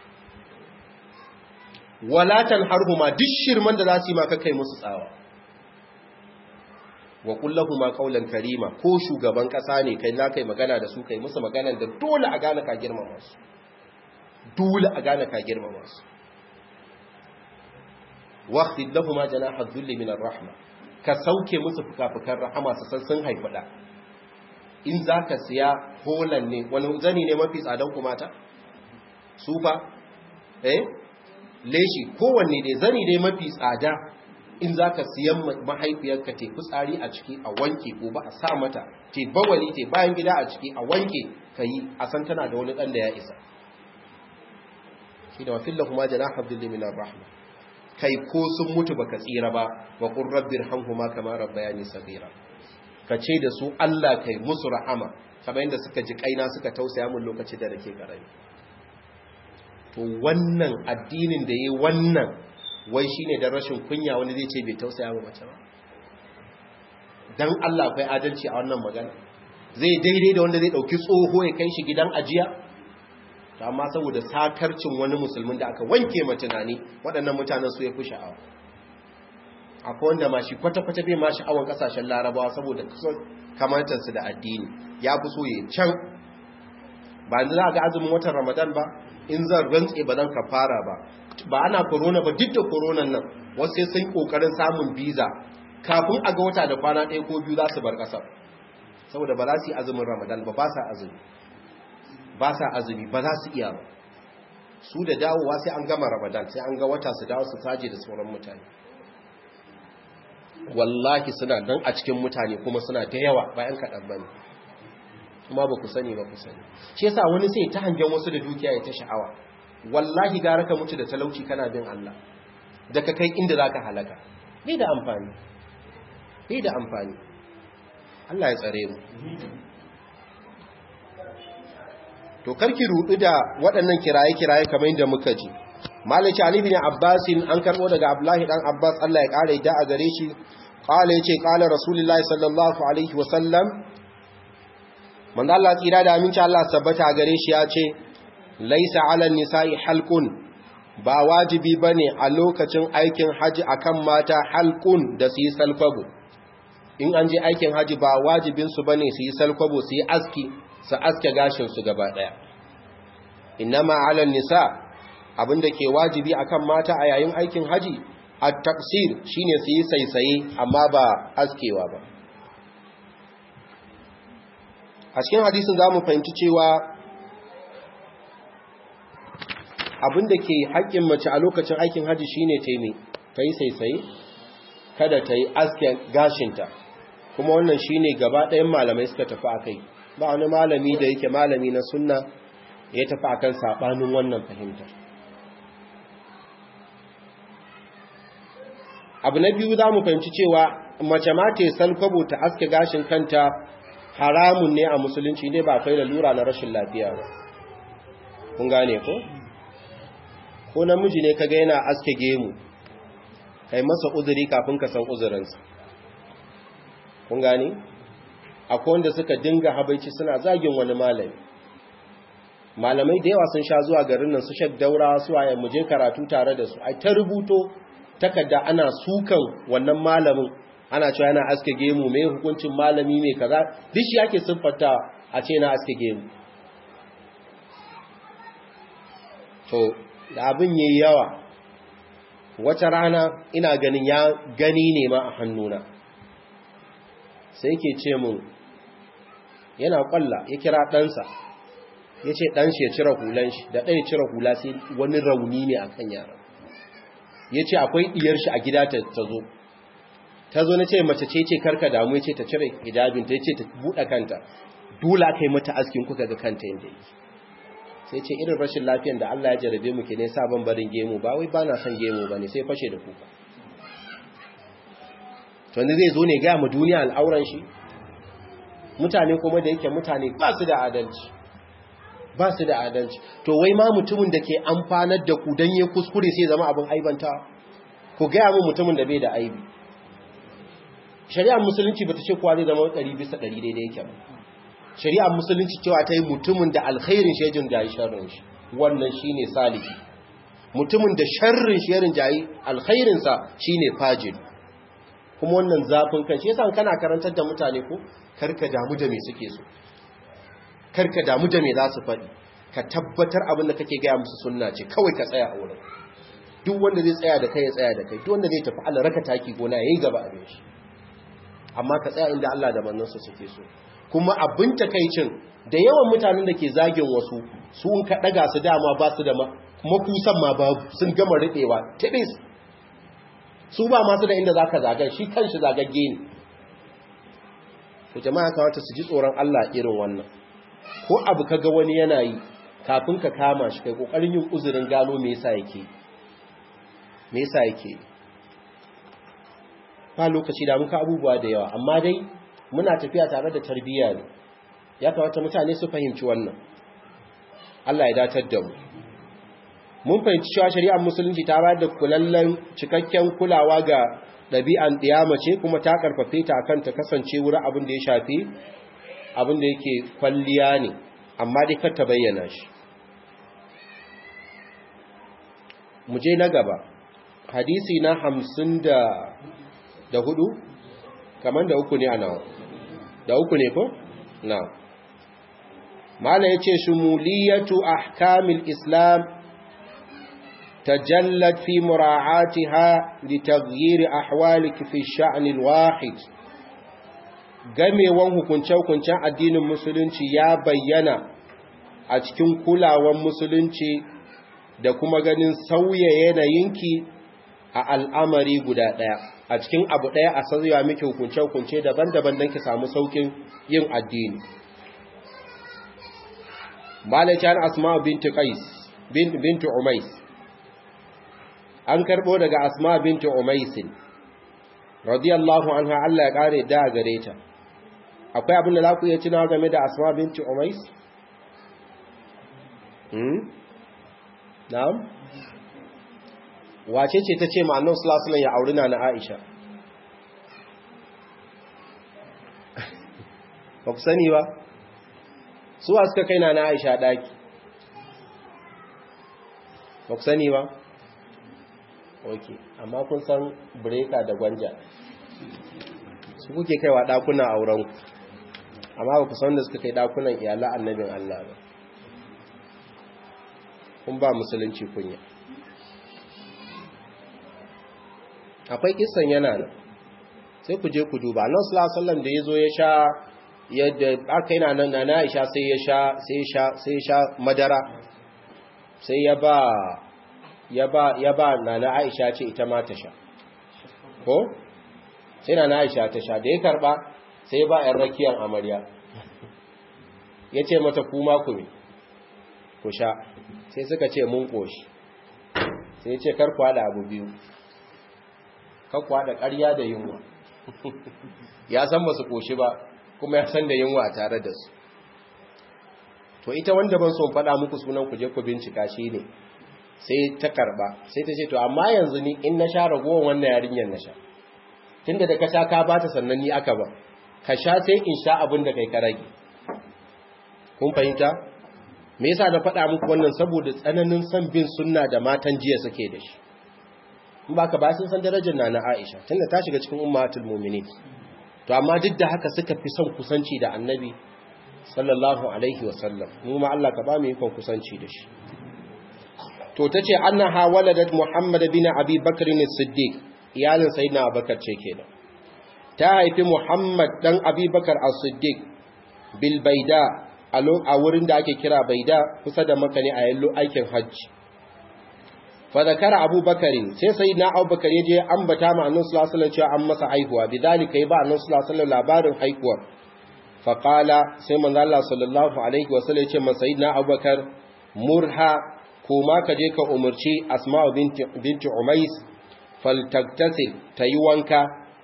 Speaker 1: walatan harhuma duk shirman da za su yi maka kai musu tsawa wa kullahuma qawlan karima ko shugaban kasa ne kai na kai magana da su kai musu magana da dole a gane ka girmama su dole a gane ka girmama su waqtid lahumu janaha dhulli min ar-rahma ka sauke musu fukafukan rahama su san sun haifada in zaka siya holan ne wani zani ne mafi tsadan kumata sufa eh leshi kowanne dai zani dai mafi tsada in za ka siyan mahaifiyarka te fitsari a ciki a wanke ko ba a sa mata te bawali te bayan gida a ciki a wanke ka yi a san tana da wani ɗan da ya isa shi da wafin lahuma jana abdullahi minar rahma kai ko sun mutu baka tsira ba wa kun rabbir hanhuma kama rabbayani sabira ka ce da su Allah kai musu rahama kamar yadda suka ji kaina suka tausaya mun lokacin da nake karami to wannan addinin da yi wannan wai shine da rashin kunya wani zai ce bai tausaya wa mace ba dan Allah akwai adalci a wannan magana zai daidai da wanda zai ɗauki tsoho ya kai shi gidan ajiya amma saboda sakarcin wani musulmin da aka wanke ma tunani waɗannan mutanen su ya fi sha'awa akwai wanda ma shi kwata-kwata bai ma sha'awan ƙasashen larabawa saboda kamantarsu da addini ya fi so ya can ba yanzu za ga azumin watan ramadan ba in zan rantse ba zan kafara ba ba ana korona ba duk da koronan nan wasu sai sun kokarin samun biza kafin a ga wata da kwana ɗaya ko biyu za su bar ƙasar saboda ba za su yi azumin ramadan ba ba sa azumi ba sa azumi ba za su iya ba su da dawowa sai an gama ramadan sai an ga wata su dawo su saje da sauran mutane wallahi suna nan a cikin mutane kuma suna da yawa bayan kaɗan ba ne kuma ba ku sani ba ku sani shi yasa wani sai ta hangen wasu da dukiya ya ta sha'awa wallahi gara ka mutu da talauci kana bin Allah da ka kai inda za ka halaka bai da amfani bai da amfani Allah ya tsare mu to karki rudu da waɗannan kiraye-kiraye kamar yadda muka ji malaki ali bin abbasin an karbo daga abdullahi dan abbas Allah ya kare da a gare shi qala yace qala rasulullahi sallallahu alaihi wasallam manzo Allah tsira da aminci Allah sabbata gare shi ya ce laisa ala nisa'i halqun ba wajibi bane a lokacin aikin haji akan mata halqun da su yi salkwabo in an je aikin haji ba wajibin su bane su yi salkwabo su yi aski su aske gashin su gaba daya innama ala nisa abinda ke wajibi akan mata a yayin aikin haji at-taqsir shine su yi saisaye amma ba askewa ba a cikin hadisin za mu fahimci cewa abinda ke haƙƙin mace a lokacin aikin haji shine ta yi ta yi saisaye kada ta yi asken gashinta kuma wannan shine gaba ɗayan malamai suka tafi a kai ba wani malami da yake malami na sunna ya tafi akan saɓanin wannan fahimtar abu na biyu za mu fahimci cewa mace ma ta yi salkwabo ta aske gashin kanta haramun ne a musulunci ne ba kai da lura na rashin lafiya ba kun gane ko ko namiji ne kaga yana aske gemu kai masa uzuri kafin ka san uzurinsa kun gane akwai wanda suka dinga habaici suna zagin wani malami malamai da yawa sun sha zuwa garin nan su shek daura su waye mu je karatu tare da su ai ta rubuto takarda ana sukan wannan malamin ana cewa yana aske gemu mai hukuncin malami mai kaza duk shi yake siffata a ce na aske gemu to da abin yayi yawa wata rana ina ganin ya gani ne ma a hannuna sai yake ce mun yana kwalla ya kira ɗansa ya ce ɗanshi ya cire hulan shi da ɗaya cire hula sai wani rauni ne a kan yaran ya ce akwai ɗiyar shi a gida ta zo ta zo na ce mace ce ce karka damu ya ce ta cire hijabinta ya ce ta buɗe kanta dole aka yi mata askin kuka ga kanta yadda yake sai ce irin rashin lafiyan da Allah ya jarabe mu ke ne sabon barin gemu ba wai ba na son gemu ba ne sai fashe da kuka to wanda zai zo ne gaya mu duniya al'auran shi mutane kuma da yake mutane ba su da adalci ba su da adalci to wai ma mutumin da ke amfanar da ku don yi kuskure sai zama abin aibanta ku gaya mu mutumin da bai da aibi shari'ar musulunci ba ta ce kowa zai zama ɗari bisa ɗari daidai yake ba shari'ar musulunci cewa ta yi mutumin da alkhairin shejin jayi sharrin shi wannan shi ne salihi mutumin da sharrin sharin jayi alkhairinsa shi ne fajin kuma wannan zafin kan shi yasa kana karantar da mutane ko karka damu da me suke so karka damu da me za su faɗi ka tabbatar abin da kake gaya musu sunna ce kawai ka tsaya a wurin duk wanda zai tsaya da kai ya tsaya da kai duk wanda zai tafi Allah raka taki gona yayi gaba a shi amma ka tsaya inda Allah da manzansa suke so kuma abin takaicin da yawan mutanen da ke zagin wasu su in ka daga su dama ba su da makusan ma babu sun gama riɓewa tibis su ba masu da inda za ka zagar shi kanshi zagagge ne to jama'a kawata su ji tsoron Allah irin wannan ko abu ka ga wani yana yi kafin ka kama shi kai kokarin yin uzurin gano me yasa yake me yasa yake ba lokaci da muka abubuwa da yawa amma dai muna tafiya tare da tarbiyya ne ya kamata mutane su fahimci wannan Allah ya datar da mu mun fahimci cewa shari'ar musulunci ta bayar da kulallen cikakken kulawa ga ɗabi'an ɗiyama ce kuma ta karfafe ta akan ta kasance wurin abin da ya shafi abin da yake kwalliya ne amma dai kar ta bayyana shi mu je na gaba hadisi na hamsin da da hudu kamar da uku ne a nawa da uku ne ko? na mala ya ce shumuliyatu ahkamil islam tajallat fi mura'atiha li taghyiri ahwaliki fi sha'nil wahid gamewan hukunce-hukuncen addinin musulunci ya bayyana a cikin kulawan musulunci da kuma ganin sauya yanayinki a al'amari guda ɗaya a cikin abu ɗaya a sauya miki hukunce-hukunce daban-daban don ki samu saukin yin addini malakin asma binti qais binti umais an karɓo daga asma binti umaisin radiyallahu anha Allah ya ƙare da gare ta akwai abin da za ku iya tunawa game da asma binti umais na'am wace ce ta ce ma annabi sallallahu alaihi ya auri na Aisha ba ku sani ba suwa suka kai na Aisha daki ba ku sani ba ok amma kun san breka da gwanja su kuke kaiwa dakunan aurenku amma ba ku san da suka kai dakunan iyalan annabin Allah ba kun ba musulunci kunya akwai kisan yana nan sai ku je ku duba nan sallallahu da yazo ya sha yadda aka yana nan na Aisha sai ya sha sai ya sha sai ya sha madara sai ya ba ya ba ya ba nana Aisha ce ita ma ta sha ko sai nana Aisha ta sha da ya karba sai ya ba ƴan rakiyar amarya yace mata kuma ku ne ku sha sai suka ce mun koshi sai ya ce kar ku hada abu biyu kakwa da ƙarya da yunwa ya san ba su koshi ba kuma ya san da yunwa tare da su to ita wanda ban son faɗa muku sunan ku je ku bincika shi ne sai ta karba sai ta ce to amma yanzu ni in na sha ragowar wannan yarinyar na sha tunda da ka sha ka bata sannan ni aka ba ka sha sai in sha abin da kai ka rage kun fahimta me yasa na faɗa muku wannan saboda tsananin son bin sunna da matan jiya suke da shi in ba ka ba sun san darajar na Aisha tunda ta shiga cikin ummatul mu'minin to amma duk da haka suka fi son kusanci da annabi sallallahu alaihi wasallam mu ma Allah ka ba mu ikon kusanci da shi to tace annaha waladat muhammad bin abi bakr as-siddiq iyalin sayyidina abubakar ce kenan ta haifi muhammad dan abi bakar as-siddiq bil baida a wurin da ake kira baida kusa da maka ne a yallo aikin hajji fadakara abubakarin sai sai na abubakar ya je ambata ma annan sulasalar cewa an masa haihuwa bidalika yi ba annan sulasalar labarin haihuwar faƙala sai manzo Allah sallallahu alaihi wasallam ya ce masa na abubakar murha kuma ka je ka umarci asma'u binti umais faltaktasil ta yi wanka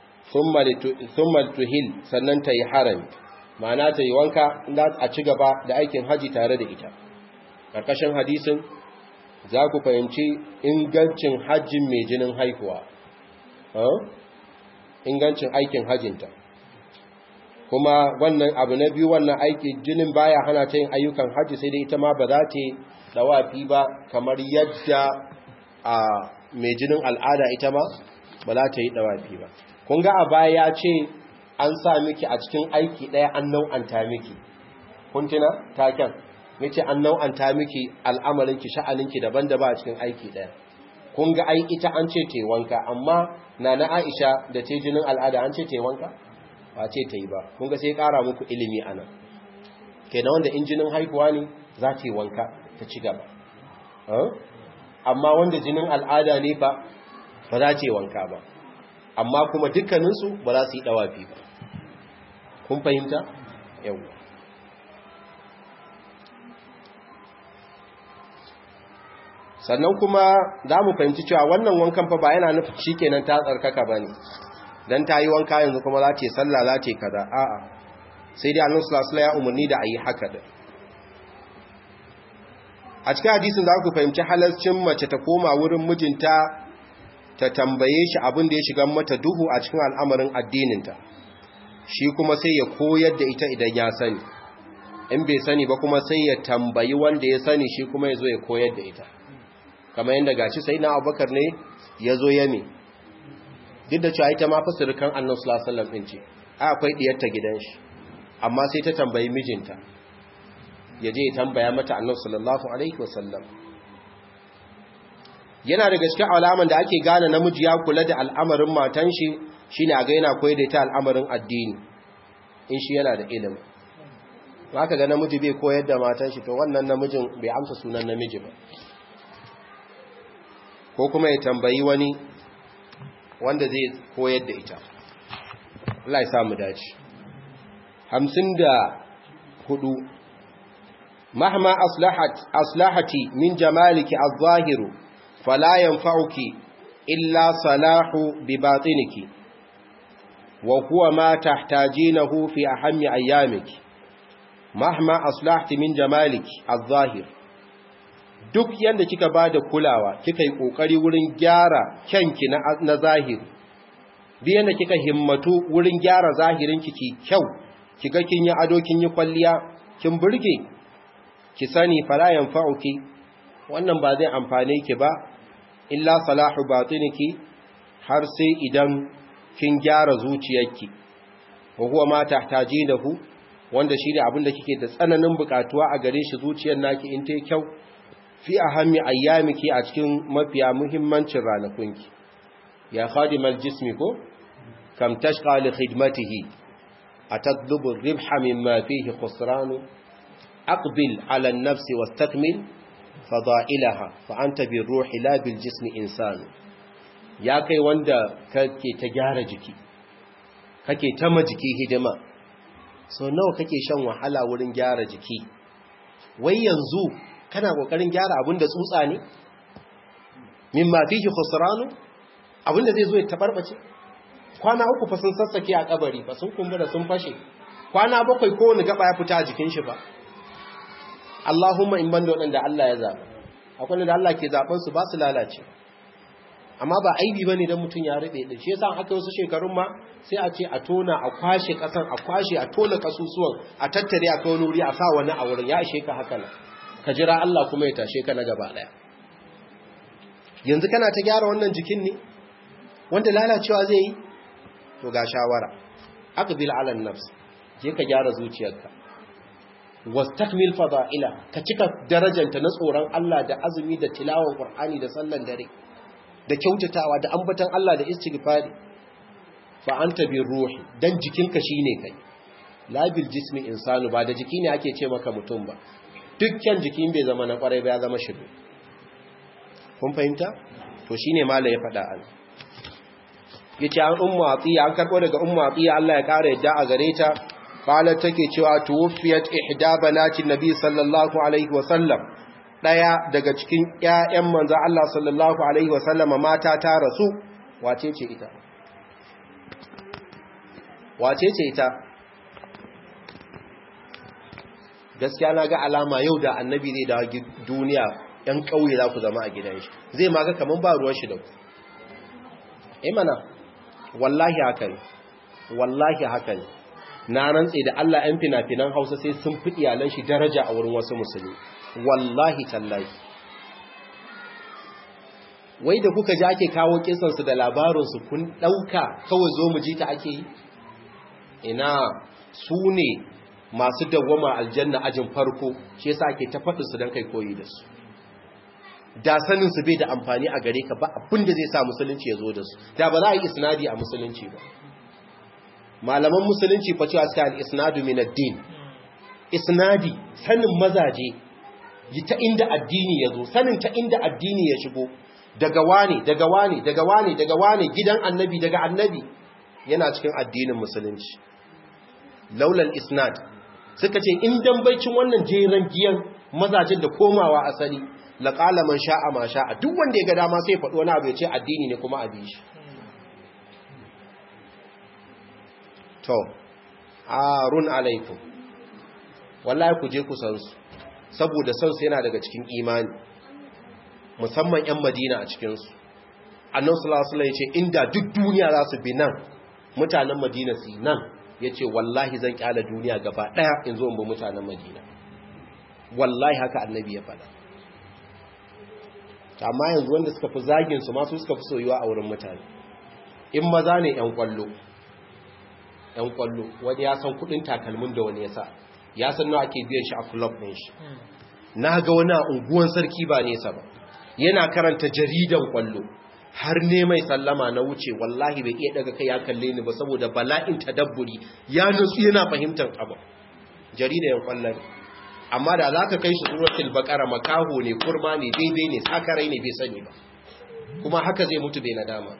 Speaker 1: thumma tuhil sannan ta yi harami ma'ana ta yi wanka inda a ci gaba da aikin haji tare da ita ƙarƙashin hadisin za ku fahimci ingancin hajjin mai jinin haihuwa ingancin aikin hajjinta kuma wannan abu na biyu wannan aiki jinin baya hana ta yin ayyukan hajji sai dai ita ma ba za ta dawafi ba kamar yadda a mai jinin al'ada ita ma ba za ta yi dawafi ba kun ga a baya ya ce an sa miki a cikin aiki ɗaya an nau'anta miki kun tuna taken ya ce an nau'anta miki al'amarinki sha'aninki daban-daban a cikin aiki ɗaya kun ga ai ita an ce te wanka amma na na aisha da te jinin al'ada an ce te wanka ba ce ta yi ba kun ga sai ƙara muku ilimi a nan ke na wanda injinin haihuwa ne za ta yi wanka ta ci gaba amma wanda jinin al'ada ne ba ba za ta yi wanka ba amma kuma dukkaninsu ba za su yi ɗawafi ba kun fahimta yau sannan kuma za mu fahimci cewa wannan wankan fa ba yana nufin shi kenan ta tsarkaka ba ne don ta yi wanka yanzu kuma za ta yi sallah za ta yi kaza a'a sai dai annan sulasula ya umarni da a yi haka da a cikin hadisin za ku fahimci halarcin mace ta koma wurin mijinta ta tambaye shi abin da ya shiga mata duhu a cikin al'amarin addininta shi kuma sai ya koyar da ita idan ya sani in bai sani ba kuma sai ya tambayi wanda ya sani shi kuma ya zo ya koyar da ita kamar yadda gashi sai na abubakar ne ya zo yami duk da cewa ita ma fasirikan annan sulasallam ɗin ce a akwai ɗiyarta gidan shi amma sai ta tambayi mijinta ya je ya tambaya mata annan sallallahu alaihi wasallam yana da gaske alaman da ake gane namiji ya kula da al'amarin matan shi shine a ga yana koyar da ita al'amarin addini in shi yana da ilimi ka ga namiji bai koyar da matan shi to wannan namijin bai amsa sunan namiji ba ko kuma ya tambayi wani wanda zai koyar da ita Allah ya samu dace hamsin da hudu mahma aslahat aslahati min jamaliki az-zahiru fala yanfa'uki illa salahu bi batiniki wa huwa ma tahtajinahu fi ahammi ayyamiki mahma aslahti min jamaliki az-zahir duk yanda kika bada kulawa kika yi kokari wurin gyara kyanki na, na zahiri duk yanda kika himmatu wurin gyara zahirin ki kyau kiga kin yi ado kin yi kwalliya kin burge ki sani fala yanfa'uki wannan ba zai amfane ki ba illa salahu batiniki har sai idan kin gyara zuciyarki wa huwa ma tahtajinahu wanda shi ne abinda kike da tsananin bukatuwa a gare shi zuciyar naki in ta kyau fi ahammi ayyamiki a cikin mafiya muhimmancin ranakunki ya khadimal jismi ko kam tashqa li khidmatihi atadlubu ar-ribha mimma fihi khusran aqbil ala an-nafs wastakmil fada'ilaha fa anta bir ruhi la bil jismi insan ya kai wanda kake ta gyara jiki kake ta majiki hidima so nawa kake shan wahala wurin gyara jiki wai yanzu kana kokarin gyara abin da tsutsa ne mimma fihi khusranu abin da zai zo ya tabarbace kwana uku fa sun sassake a kabari fa sun kumbura sun fashe kwana bakwai ko wani gaba ya fita a jikin shi ba Allahumma in banda wadanda Allah ya zaba akwai da Allah ke zaben su ba su lalace amma ba aibi bane dan mutun ya rube din shi yasa aka wasu shekarun ma sai a ce a tona a kwashe kasan a kwashe a tona kasusuwan a tattare a kawo wuri a sa wani a wurin ya ishe ka haka nan ka jira Allah kuma ya tashe ka na gaba daya yanzu kana ta gyara wannan jikin ne wanda lalacewa zai yi to ga shawara aqbil ala nafs je ka gyara zuciyarka wastakmil fada'ila ka cika darajanta na tsoron Allah da azumi da tilawar Qur'ani da sallan dare da kyautatawa da ambatan Allah da istighfari fa anta bir ruhi dan jikinka shine kai la bil jismi insanu ba da jiki ne ake ce maka mutum ba dukkan jikin bai zama na kwarai ba ya zama shiru kun fahimta to shine mala ya faɗa an yace an ummu atiya an karbo daga ummu atiya Allah ya kare yadda a gare ta qalat take cewa tuwfiyat ihda banati nabi sallallahu alaihi wa sallam daya daga cikin ƴaƴan manzo Allah sallallahu alaihi wa sallama mata ta rasu wace ce ita wace ce ita gaskiya na ga alama yau da annabi zai dawo duniya ‘yan ƙauye za ku zama a gidan shi zai maga kamar ba ruwan shi da ku imana wallahi haka ne wallahi haka ne na rantse da Allah ‘yan fina-finan hausa sai sun fi iyalan shi daraja a wurin wasu musulmi wallahi tallahi wai da kuka ji ake kawo kisansu da labarinsu kun ɗauka kawai zo mu ji ta ake yi ina su ne masu dawwama aljanna ajin farko shi yasa ake ta faɗin su dan kai koyi da su da sanin su bai da amfani a gare ka ba abin da zai sa musulunci ya zo da su da ba za a yi isnadi a musulunci ba malaman musulunci fa cewa suka al-isnadu min ad-din isnadi sanin mazaje ta inda addini ya zo sanin ta inda addini ya shigo daga wane daga wane daga wane daga wane gidan annabi daga annabi yana cikin addinin musulunci laulal isnad suka ce in dambaicin wannan jeran giyan mazajen da komawa asali laqala man sha'a ma sha'a duk wanda ya ga dama sai faɗo wani abu ya ce addini ne kuma abi shi to arun alaikum wallahi ku je ku san su saboda san su yana daga cikin imani musamman yan madina a cikin su annabi sallallahu alaihi wasallam ya ce inda duk duniya za su bi nan mutanen madina su nan yace wallahi zan kyala duniya gaba daya in zo in bi mutanen Madina wallahi haka annabi ya faɗa amma yanzu wanda suka fi zagin su ma su suka fi soyuwa a wurin mutane in maza ne yan kwallo yan kwallo wani ya san kudin takalmin da wani ya sa ya san nawa ake biyan shi a club din shi na ga wani a unguwan sarki ba nesa ba yana karanta jaridan kwallo har ne mai sallama na wuce wallahi bai iya daga kai ya kalle ni ba saboda bala'in tadabburi ya nutsu yana fahimtar abu jaridan kwallon amma da za ka kai shi suratul baqara makaho ne kurma ne daidai ne sakarai ne bai sani ba kuma haka zai mutu bai nadama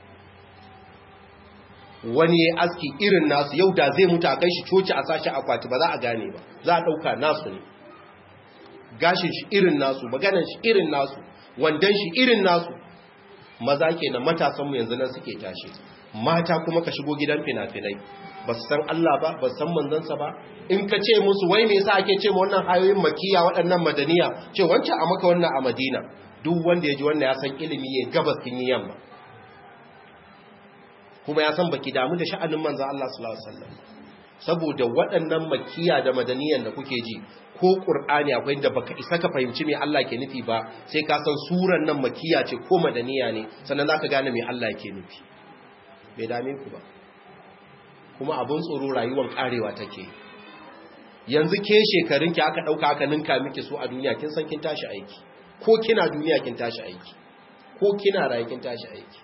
Speaker 1: wani ya aski irin nasu yau da zai mutu a kai shi coci a sashi akwati ba za a gane ba za a ɗauka nasu ne gashin shi irin nasu maganan shi irin nasu wandan shi irin nasu maza ke na matasanmu yanzu nan suke tashi mata kuma ka shigo gidan fina-finai ba su san Allah ba ba su san manzansa ba in ka ce musu wai me yasa ake ce ma wannan hayoyin makiya waɗannan madaniya ce wancan a maka wannan a madina duk wanda ya ji wannan ya san ilimi ya gabas kin yi yamma kuma ya san baki damu da sha'anin manzo Allah sallallahu alaihi wasallam saboda waɗannan makiya da madaniyan da kuke ji ko qur'ani akwai inda baka isa ka fahimci me Allah ke nufi ba sai ka san suran nan makiya ce ko madaniya ne sannan zaka gane me Allah ke nufi bai dame ku ba kuma abun tsoro rayuwar karewa take yanzu ke shekarun ki aka dauka aka ninka miki su a duniya kin san kin tashi aiki ko kina duniya kin tashi aiki ko kina rayu kin tashi aiki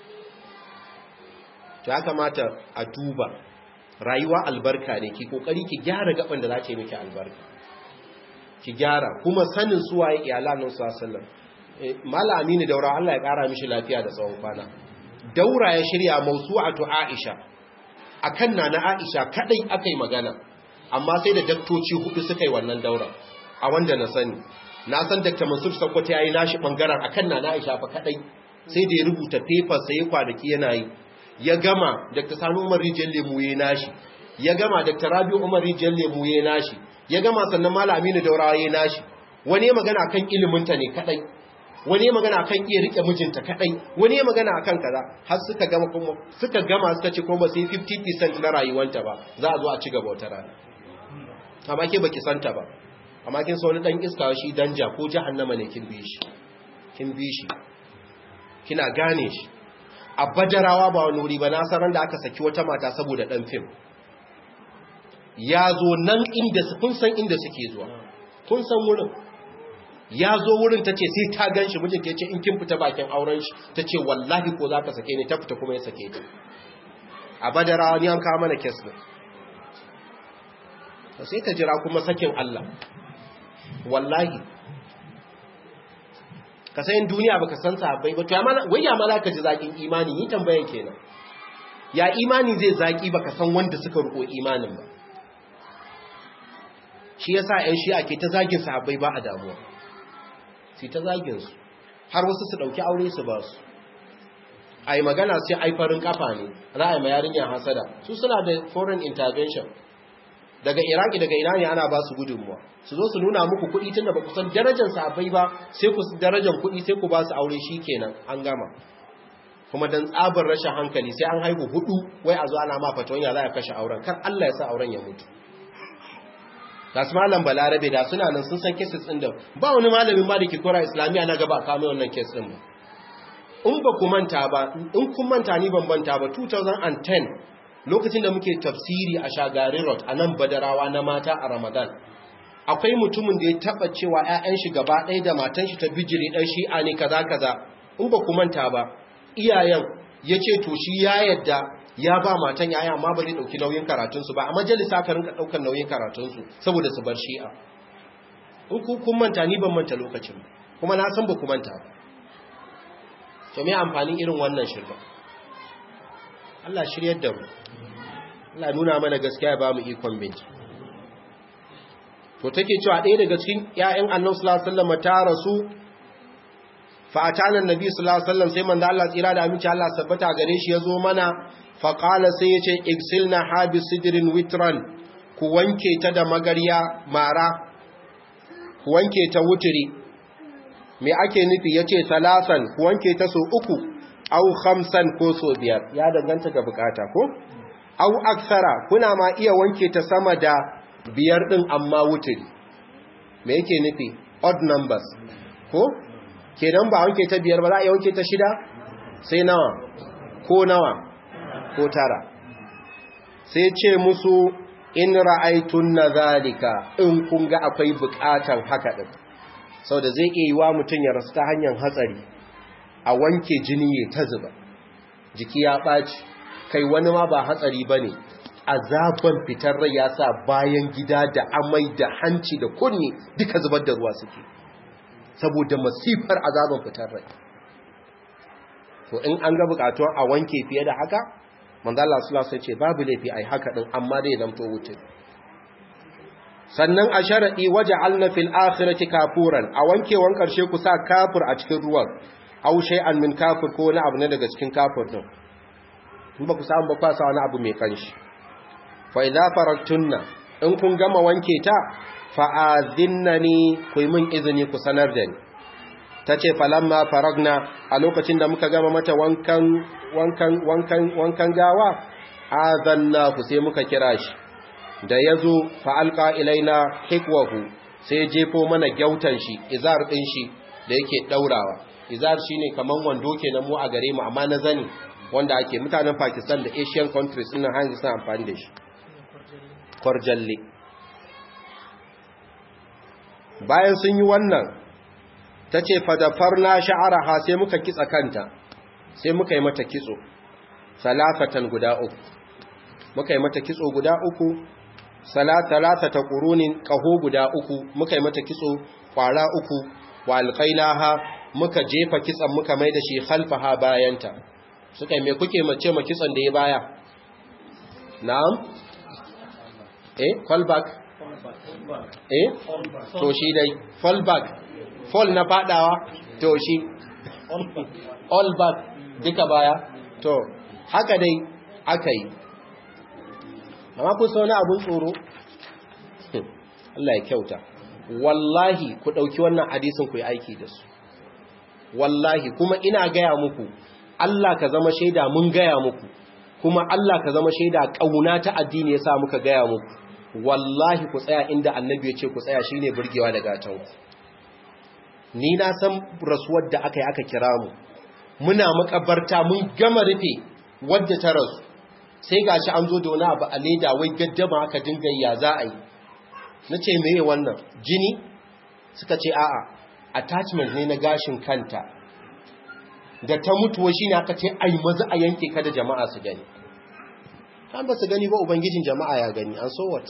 Speaker 1: to ya kamata a duba rayuwa albarka ne ki kokari ki gyara gaban da za ta yi miki albarka ki gyara kuma sanin suwaye iyalan nan sallallahu alaihi mala aminu daura Allah ya kara mishi lafiya da tsawon kwana daura ya shirya mawsu'atu aisha akan nana aisha kadai akai magana amma sai da daktoci hudu suka yi wannan daura a wanda na sani na san Dr. Mansur Sakkwato yayi nashi bangaren akan nana aisha fa kadai sai da ya rubuta paper sai kwanaki yana yi ya gama Dr. Sani Umar Rijiyar Lemu ya nashi ya gama Dr. Rabi Umar Rijiyar Lemu ya nashi ya gama sannan Malam Aminu Daurawa ya nashi wani ya magana kan iliminta ne kadai wani ya magana kan iya rike mijinta kadai wani ya magana akan kaza har suka gama kuma suka gama suka ce kuma sai 50% na rayuwanta ba za a zo a ci gaba wata rana amma ke baki santa ba amma kin sa wani dan iska shi danja ko jahannama ne kin bi shi kin bi shi kina gane shi a badarawa ba wani wuri ba na sanar da aka saki wata mata saboda ɗan fim ya zo nan inda kun san inda suke zuwa kun san wurin ya zo wurin ta ce sai ta gan shi mijinta ya ce in kin fita bakin auren shi ta ce wallahi ko za ka sake ni ta fita kuma ya sake ta a badarawa ni an kawo mana kes ne sai ka jira kuma sakin Allah wallahi ka sayin duniya baka san sahabbai ba to ya mana wai ya mana ka ji zakin imani ni tambayan kenan ya imani zai zaki baka san wanda suka ruko imanin ba shi yasa ƴan shi'a ke ta zagin sahabbai ba a damuwa sai ta zagin su har wasu su dauki aure su ba su ai magana sai ai farin kafa ne ra'ayi ma yarinya hasada su suna da foreign intervention daga iraki daga ina ne ana ba su gudunmuwa su zo su nuna muku kuɗi tunda ba ku san darajar sahabbai ba sai ku darajar kuɗi sai ku ba su aure kenan an gama kuma dan tsabar rashin hankali sai an haihu hudu wai a zo ana ma fatawan ya za a kashe auren kar Allah ya sa auren ya mutu Gasu malam balarabe da suna nan sun san cases ɗin da ba wani malamin ma da ke kora islamiyya na gaba kame wannan case ɗin ba in ba ku manta ba in kun manta ni ban manta ba 2010 lokacin da muke tafsiri a shagari road a nan badarawa na mata a ramadan akwai mutumin da ya taba cewa 'ya'yan shi gaba ɗaya da matan shi ta bijiri ɗan shi'a ne kaza kaza in ba ku manta ba iyayen ya ce to shi ya yadda ya ba matan yaya amma ba zai ɗauki nauyin karatunsu ba a majalisa ka rinka ɗaukar nauyin karatunsu saboda su bar shi'a in ku kun manta ni ban manta lokacin kuma na san ba ku manta ba to me amfanin irin wannan shirka Allah shiryar da mu Allah nuna mana gaskiya ya ba mu ikon binci to take cewa ɗaya daga cikin ƴaƴan Annabi sallallahu alaihi wasallam ta rasu fa atana annabi sallallahu alaihi wasallam sai manzo Allah tsira da aminci Allah sabbata gare shi yazo mana fa qala sai yace igsilna habi sidrin witran ku wanke ta da magarya mara ku wanke ta wuturi me ake nufi yace salasan ku wanke ta so uku au khamsan ko so biyar ya danganta ga bukata ko au aksara kuna ma iya wanke ta sama da biyar din amma wuturi me yake nufi odd numbers ko kenan ba wanke ta biyar ba za a iya wanke ta shida sai nawa ko nawa ko tara sai ce musu in ra'aitun na zalika in kun ga akwai bukatan haka din sau da zai iya yi wa mutum ya rasu ta hanyar hatsari a wanke jini ya ta zuba jiki ya ɓaci kai wani ma ba hatsari ba ne azaban fitar rai ya sa bayan gida da amai da hanci da kunni duka zubar da ruwa suke saboda masifar azaban fitar rai to in an ga bukatuwan a wanke fiye da haka manzo Allah sallallahu alaihi ce babu laifi ai haka din amma dai zamto wuce sannan a sharadi waja'alna fil akhirati kafuran a wankewan karshe ku sa kafir a cikin ruwan aw shay'an min kafir ko wani abu ne daga cikin kafir din in ba ku samu ba kwasa wani abu mai kanshi fa idza faraktunna in kun gama wanke ta fa azinnani ku yi min izini ku sanar da ni tace falamma faragna a lokacin da muka gama mata wankan wankan wankan wankan gawa azanna ku sai muka kira shi da yazo fa alqa ilaina hikwahu sai jefo mana gyautan shi izar din shi da yake daurawa izar shine kaman wando kenan mu a gare mu amma na zani wanda ake mutanen Pakistan da Asian countries din hanji suna amfani da shi kwarjalle bayan sun yi wannan tace fadafarna sha'araha sai muka kitsa kanta sai muka yi mata kitso salafatan guda uku muka yi mata kitso guda uku salatata ta qurunin qaho guda uku muka yi mata kitso kwara uku wa alqainaha muka jefa kitsan muka mai da shi khalfaha bayanta suka me kuke mace ma kitsan da ya baya na'am eh fallback eh to shi dai fallback fall na fadawa to shi all back duka baya to haka dai aka yi amma kun sa wani abun tsoro Allah ya kyauta wallahi ku ɗauki wannan hadisin ku yi aiki da su wallahi kuma ina gaya muku Allah ka zama shaida mun gaya muku kuma Allah ka zama shaida ƙauna ta addini ya sa muka gaya muku wallahi ku tsaya inda annabi ya ce ku tsaya shine burgewa da gatanku ni na san rasuwar da aka yi aka kira mu muna makabarta mun gama rufe wadda ta rasu sai gashi an zo da wani abu a leda wai gaddama aka dinga ya za a yi na ce meye wannan jini suka ce a'a attachment ne na gashin kanta da ta mutuwa shi ne aka ce ai maza a yanke ka da jama'a su gani kan ba su gani ba ubangijin jama'a ya gani an so what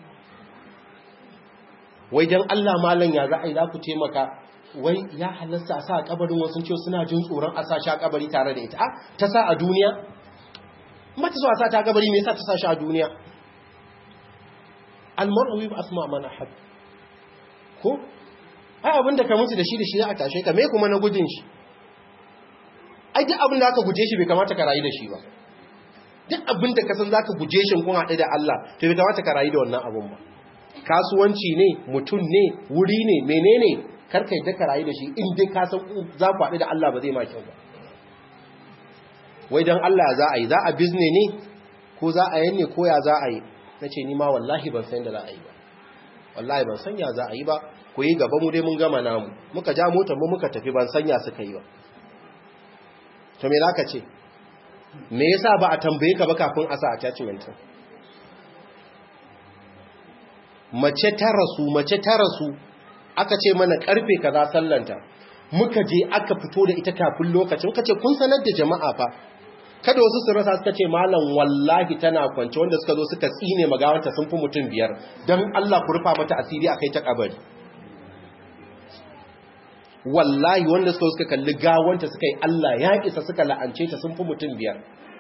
Speaker 1: wai don allah malam ya za a yi za ku taimaka wai ya halasta a sa a kabarin wasu ciwo suna jin tsoron a sa shi a kabari tare da ita ta sa a duniya mata so a sa ta kabari me yasa ta sa shi a duniya almar'u bi asma man ahad ko ai abin da ka mutu da shi da shi za a tashe ka me kuma na gudun shi ai duk abin da aka guje shi bai kamata ka rayu da shi ba duk abin da ka san zaka guje shi kun haɗu da Allah to bai kamata ka rayu da wannan abun ba kasuwanci ne mutum ne wuri ne menene karka yadda ka rayu da shi in dai ka san za ku haɗu da Allah ba zai ma kyau ba wai don Allah za a yi za a bizne ne ko za a yanne ko ya za a yi na ce ni ma wallahi ban san da za a yi ba wallahi ban san ya za a yi ba ku yi gaba mu dai mun gama namu muka ja motar mu muka tafi ban sanya suka yi ba to me zaka ce me yasa ba a tambaye ka ba kafin a sa attachment mace ta rasu mace ta rasu aka ce mana karfe kaza sallanta muka je aka fito da ita kafin lokacin kace kun sanar da jama'a fa kada wasu su rasa suka ce malam wallahi tana kwance wanda suka zo suka tsine magawanta sun fi mutum biyar don Allah ku rufa mata asiri akai ta kabari wallahi wanda suka suka kalli gawanta suka yi Allah ya isa suka la'ance ta sun fi mutum biyar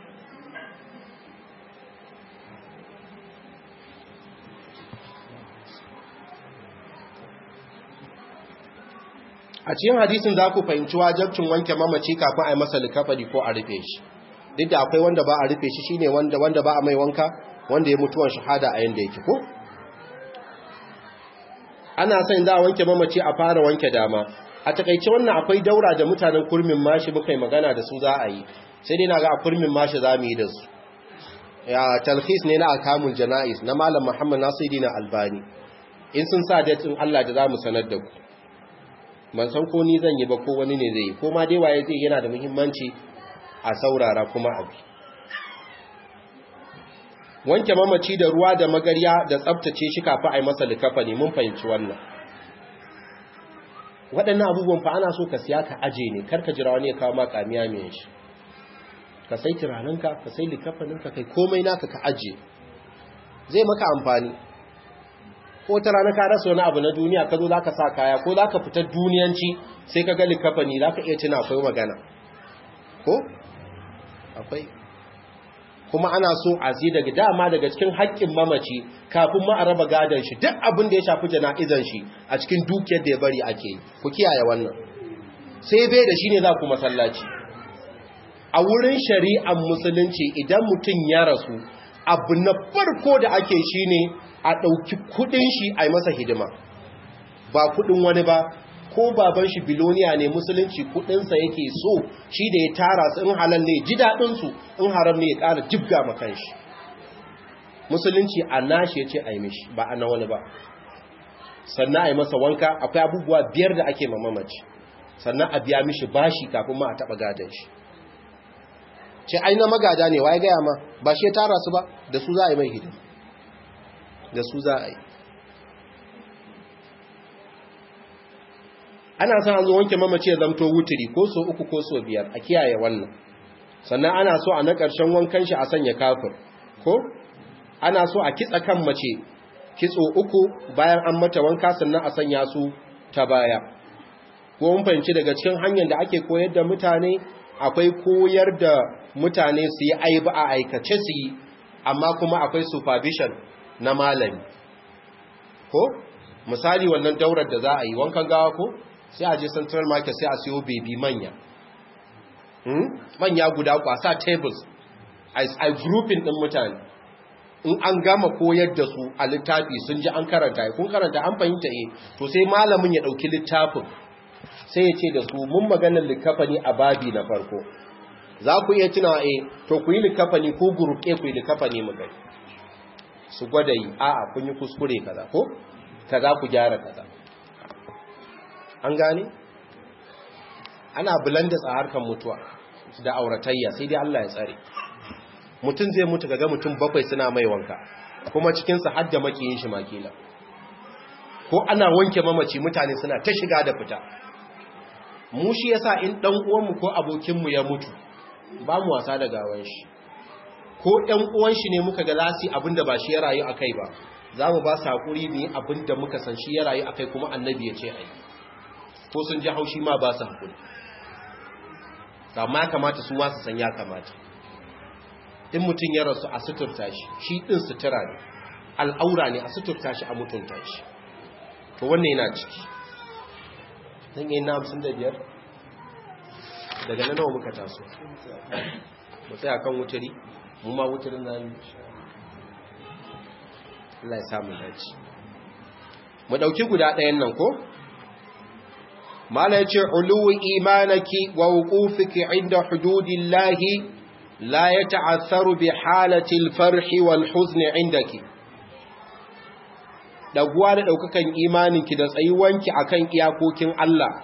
Speaker 1: a cikin hadisin za ku fahimci wajabcin wanke mamaci kafin a yi masa likafari ko a rufe shi duk da akwai wanda ba a rufe shi shine wanda wanda ba a mai wanka wanda ya mutuwan shahada a yanda yake ko ana son za a wanke mamaci a fara wanke dama a takaice wannan akwai daura da mutanen kurmin mashi muka yi magana da su za a yi sai dai na ga a kurmin mashi za mu yi da su ya talhis ne na akamul jana'is na malam muhammad nasiruddin albani in sun sa date in Allah da zamu sanar da ku ban san ko ni zan yi ba ko wani ne zai yi ko ma dai waye zai yana da muhimmanci a saurara kuma abi wanke mamaci da ruwa da magarya da tsaftace shi kafin a yi masa likafani mun fahimci wannan waɗannan abubuwan fa ana so ka siya ka aje ne karka jira wani ya kawo ma kamiya mai shi ka sai turaninka ka sai likafaninka kai komai naka ka aje zai maka amfani ko ta rana ka rasa wani abu na duniya ka zo za ka sa kaya ko za ka fitar duniyanci sai ka ga likafani za ka iya tuna akwai magana ko akwai kuma ana so a zai daga dama daga cikin haƙƙin mamaci kafin ma a raba gadon shi duk abin da ya shafi jana'izan shi a cikin dukiyar da ya bari ake yi ku kiyaye wannan sai bai da shi ne za ku masallaci a wurin shari'ar musulunci idan mutum ya rasu abu na farko da ake shi ne a ɗauki kuɗin shi a yi masa hidima ba kuɗin wani ba ko baban shi biloniya ne musulunci kudinsa yake so shi da ya tara su in halal ne ji daɗinsu in haram ne ya ƙara jibga makan shi musulunci a nashi ya ce a yi mishi ba a na wani ba sannan a yi masa wanka akwai abubuwa biyar da ake mamamaci sannan a biya mishi bashi kafin ma a taɓa gadon shi ce ai na magada ne waye gaya ma ba shi ya tara su ba da su za a yi mai hidima da su za a yi ana son an zo wanke mamaci ya zamto wuturi ko so uku ko so biyar a kiyaye wannan sannan ana so a na ƙarshen wankan shi a sanya kafir ko ana so a kitsa kan mace kitso uku bayan an mata wanka sannan a sanya su ta baya ko mun fahimci daga cikin hanyar da ake koyar da mutane akwai koyar da mutane su yi aiba a aikace su yi amma kuma akwai supervision na malami ko misali wannan daurar da za a yi wankan gawa ko sai a je central market sai a siyo baby manya manya guda kwasa tables a grouping din mutane in an gama koyar da su a littafi sun ji an karanta kun karanta an fahimta eh to sai malamin ya dauki littafin sai ya ce da su mun maganar likafani a babi na farko za ku iya tunawa eh to ku yi likafani ko group A ku yi likafani mu gani su gwada yi a'a kun yi kuskure kaza ko kaza ku gyara kaza an gane ana bulandas a harkar mutuwa da auratayya sai dai Allah ya tsare mutum zai mutu kaga mutum bakwai suna mai wanka kuma cikinsa har da makiyin shi makila ko ana wanke mamaci mutane suna ta shiga da fita mu shi yasa in dan uwanmu ko abokinmu ya mutu ba mu wasa da gawan shi ko ɗan uwan shi ne muka ga lasi abinda ba shi ya rayu akai ba za mu ba su haƙuri ne abinda muka san shi ya rayu akai kuma annabi ya ce ai ko sun ji haushi ma ba su haƙuri amma ya kamata su masu san ya kamata in mutum ya rasu a suturta shi shi ɗin sutura ne al'aura ne a suturta shi a mutunta shi to wannan yana ciki zan yi na hamsin da biyar daga nan nawa muka taso mu tsaya kan wuturi mu ma wuturin na yi Allah ya samu dace mu ɗauki guda ɗayan nan ko mala ya ce uluwi imanaki wa wuqufiki inda hududillahi la ya ta'assaru bi halatil farhi wal huzni indaki daguwa da daukakan imaninki da tsayuwanki akan iyakokin Allah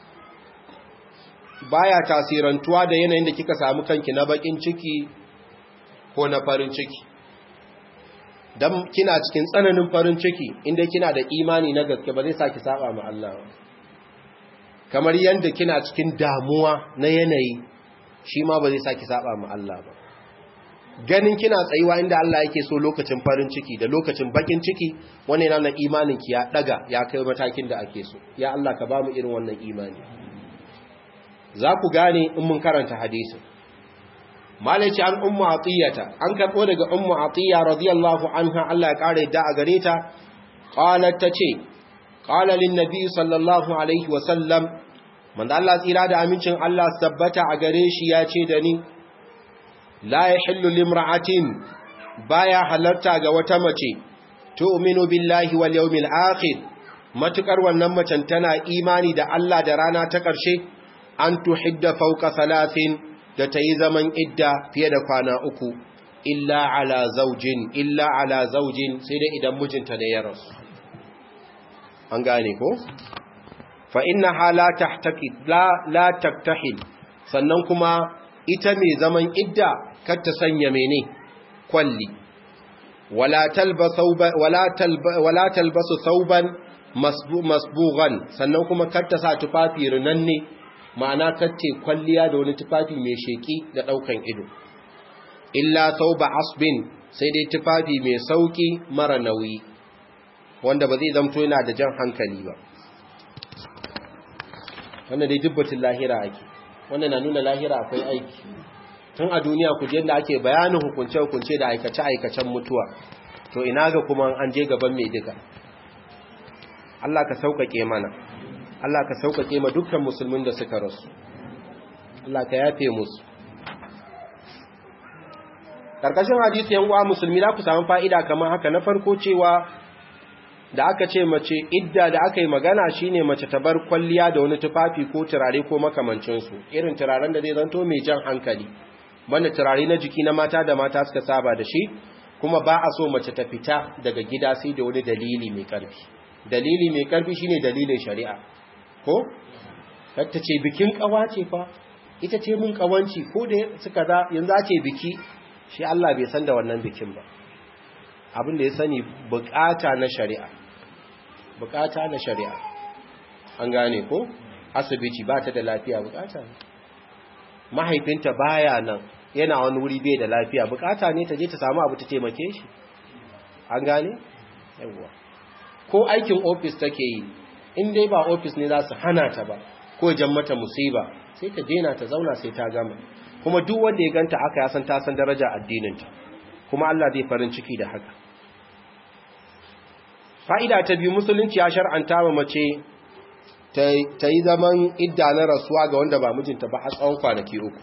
Speaker 1: baya tasirantuwa da yanayin da kika samu kanki na bakin ciki ko na farin ciki dan kina cikin tsananin farin ciki inda kina da imani na gaske ba zai saki saba ma Allah ba kamar yanda kina cikin damuwa na yanayi shi ma ba zai saki saba ma Allah ba ganin kina tsayuwa inda Allah yake so lokacin farin ciki da lokacin bakin ciki wannan yana imanin ki ya daga ya kai matakin da ake so ya Allah ka ba mu irin wannan imani za ku gane in mun karanta hadisin malaci an ummu atiyata an karbo daga ummu atiya radiyallahu anha Allah ya kare da a gare ta qalat tace qala lin nabi sallallahu alaihi wa sallam manzo Allah tsira da amincin Allah tabbata a gare shi ya ce da ni la yahillu limra'atin baya halarta ga wata mace tu'minu billahi wal yawmil akhir matukar wannan macen tana imani da Allah da rana ta ƙarshe an tuhidda fawqa salasin da tayi zaman idda fiye da kwana uku illa ala zaujin illa ala zaujin sai dai idan mijinta ne ya rasu an gane ko fa innaha la tahtaqid la la taktahil sannan kuma ita mai zaman idda kar ta sanya mene kwalli wala talbasu wala talba wala talbasu thawban masbughan sannan kuma kar ta sa tufafi rinanne ma'ana kacce kwalliya da wani tufafi mai sheki da daukan ido illa thawba asbin sai dai tufafi mai sauki mara nauyi wanda ba zai zamto yana da jan hankali ba wannan dai dubbatin lahira ake wannan na nuna lahira akwai aiki tun a duniya ku je da ake bayanin hukunce-hukunce da aikace-aikacen mutuwa to ina ga kuma an je gaban mai duka Allah ka sauƙaƙe mana Allah ka sauƙaƙe ma dukkan musulmin da suka rasu Allah ka yafe musu karkashin hadisi yan uwa musulmi za ku samu fa'ida kamar haka na farko cewa da aka ce mace idda da aka yi magana shine mace ta bar kwalliya da wani tufafi ko turare ko makamancinsu irin turaren da zai zanto mai jan hankali banda turare na jiki na mata da mata suka saba da shi kuma ba a so mace ta fita daga gida sai da wani dalili mai karfi dalili mai karfi shine dalilin shari'a ko ta ce bikin kawa ce fa ita ce mun kawanci ko da suka za yanzu a ce biki shi Allah bai san da wannan bikin ba abin da ya sani bukata na shari'a bukata na shari'a an gane ko asibiti ba ta da lafiya bukata ne mahaifinta baya nan yana wani wuri bai da lafiya bukata ne ta je ta samu abu ta taimake shi an gane yawwa ko aikin ofis take yi in dai ba ofis ne za su hana ta ba ko jan mata musiba sai ta dena ta zauna sai ta gama kuma duk wanda ya ganta aka ya san ta san daraja addininta kuma Allah zai farin ciki da haka fa'ida ta biyu musulunci ya shar'anta wa mace ta yi zaman idda na rasuwa ga wanda ba mijinta ba a tsawon kwanaki uku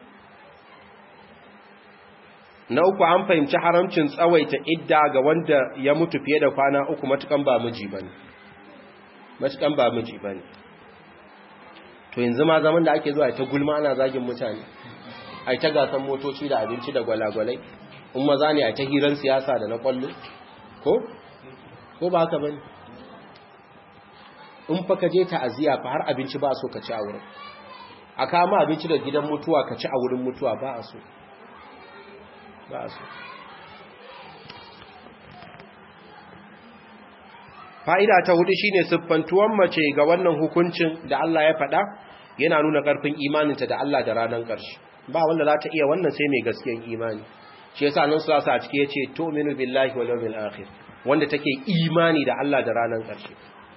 Speaker 1: na uku an fahimci haramcin tsawaita idda ga wanda ya mutu fiye da kwana uku matukan ba miji ba ne matukan ba miji ba ne to yanzu ma zaman da ake zuwa ta gulma ana zagin mutane a ta gasan motoci da abinci da gwalagwalai in maza ne a ta hirar siyasa da na kwallo ko ko ba haka bane in fa ka je ta'aziya fa har abinci ba so ka ci a wurin a kama abinci da gidan mutuwa ka ci a wurin mutuwa ba a so ba a so fa'ida ta hudu shine siffantuwan mace ga wannan hukuncin da Allah ya faɗa yana nuna ƙarfin imaninta da Allah da ranar ƙarshe ba wanda za ta iya wannan sai mai gaskiyan imani shi yasa nan su a ciki yace tu'minu billahi wal yawmil akhir wanda take imani da Allah da ranar ƙarshe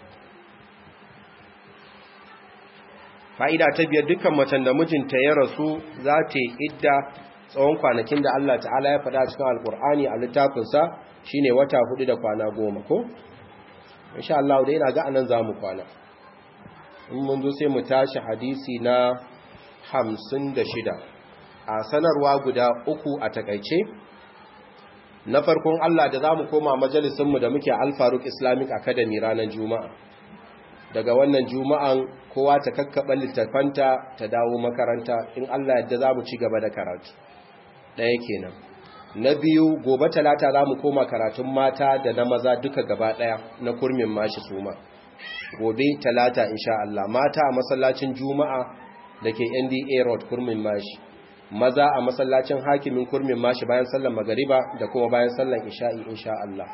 Speaker 1: fa'ida ta biyar dukkan macen da mijinta ya rasu za ta yi idda tsawon kwanakin da Allah ta'ala ya faɗa cikin alkur'ani a littafinsa shine wata hudu da kwana goma ko insha Allah dai ina ga anan zamu kwana in mun zo sai mu tashi hadisi na 56 a sanarwa guda uku a takaice na farkon Allah da zamu koma majalisin mu da muke Al Faruq Islamic Academy ranar Juma'a daga wannan juma'an kowa ta kakkaba littafanta ta dawo makaranta in Allah yadda zamu ci gaba da karatu ɗaya kenan na biyu gobe talata za mu koma karatun mata da na maza duka gaba ɗaya na kurmin mashi suma gobe talata insha Allah mata a masallacin juma'a da ke nda road kurmin mashi maza a masallacin hakimin kurmin mashi bayan sallan magariba da kuma bayan sallan isha'i insha Allah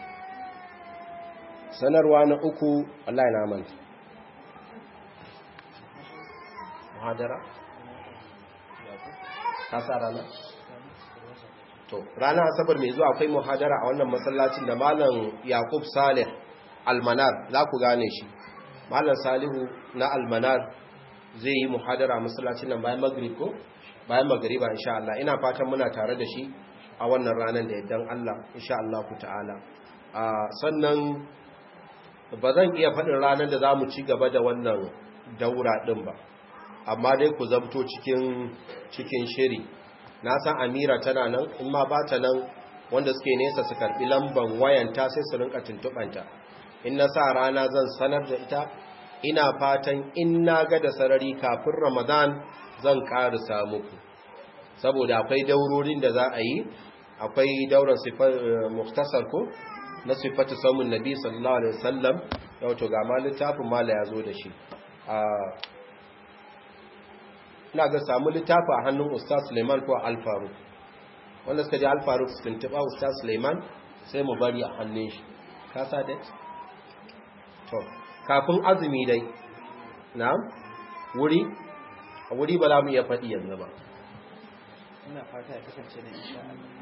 Speaker 1: sanarwa na uku Allah ya manta muhadara kasa rana to rana asabar mai zuwa akwai muhadara a wannan masallacin da malam Yakub Salih Almanar za ku gane shi malam Salihu na Almanar zai yi muhadara a masallacin nan bayan maghrib ko bayan magriba insha Allah ina fatan muna tare da shi a wannan ranar da yaddan Allah insha Allah ku ta'ala sannan ba zan iya faɗin ranar da za mu ci gaba da wannan daura ɗin ba amma dai ku zabto cikin cikin shiri na san amira tana nan in ma ba ta nan wanda suke nesa su karbi lamban wayanta sai su rinka tuntuɓanta in na sa rana zan sanar da ita ina fatan in na ga da sarari kafin ramadan zan ƙarisa muku saboda akwai daurorin da za a yi akwai dauran muktasar ko na sifatu samun nabi sallallahu alaihi wasallam yau to ga ma littafin mala ya zo da shi ina ga samu littafi a hannun ustaz suleiman ko alfaru wanda suka ji alfaru su tuntuɓa ustaz suleiman sai mu bari a hannun shi kasa dai to kafin azumi dai na wuri a wuri ba za mu iya faɗi yanzu ba
Speaker 2: ina fata ya kasance na insha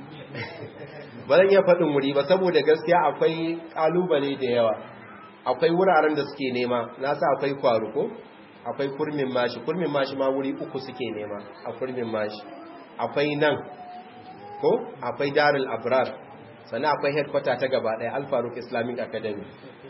Speaker 1: ba zan iya faɗin wuri ba saboda gaskiya akwai ƙalubale da yawa akwai wuraren da suke nema na sa akwai kwaru ko akwai kurmin mashi kurmin mashi ma wuri uku suke nema a kurmin mashi akwai nan ko akwai darul abrar sannan akwai headquarter ta gaba ɗaya alfaruk islamic academy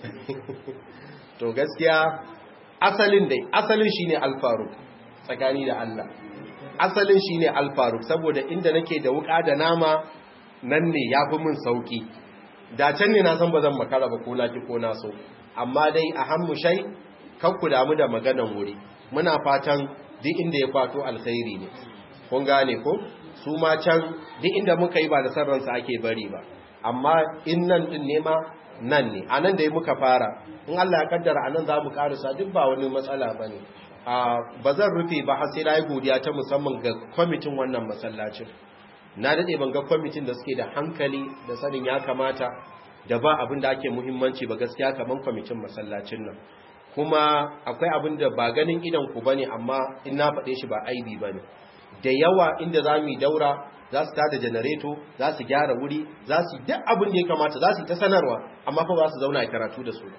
Speaker 1: to gaskiya asalin dai asalin shine alfaruk tsakani da allah asalin shine alfaruk saboda inda nake da wuka da nama nan ne ya fi min sauki da can ne na san ba zan makara ba ko na ki ko na so amma dai a hannu shai kan ku damu da maganan wuri muna fatan duk inda ya fato alkhairi ne kun gane ko su ma can duk inda muka yi ba da sarransa ake bari ba amma in nan din ne ma nan ne a nan da muka fara in Allah ya kaddara a nan za mu karisa duk ba wani matsala ba ne ba zan rufe ba har sai na yi godiya ta musamman ga kwamitin wannan masallacin na daɗe ban ga kwamitin da suke da hankali da sanin ya kamata da ba abin da ake muhimmanci ba gaskiya kamar kwamitin masallacin nan kuma akwai abin da ba ganin idan ku bane amma in na faɗe shi ba aibi bane da yawa inda za mu yi daura za su tada janareto za su gyara wuri za su duk abin da ya kamata za su yi ta sanarwa amma fa ba su zauna a karatu da su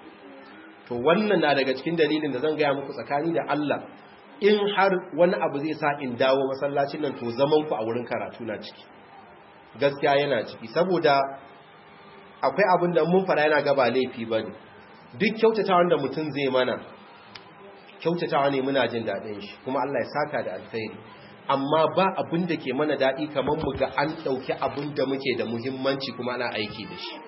Speaker 1: to wannan na daga cikin dalilin da zan gaya muku tsakani da Allah in har wani abu zai sa in dawo masallacin nan to zaman ku a wurin karatu na ciki gaskiya yana ciki saboda akwai abin da mun fara yana gaba laifi bane duk kyautatawan da mutum zai mana kyautatawa ne muna jin daɗin shi kuma Allah ya saka da alkhairi amma ba abin da ke mana daɗi kamar mu ga an ɗauki abin da muke da muhimmanci kuma ana aiki da shi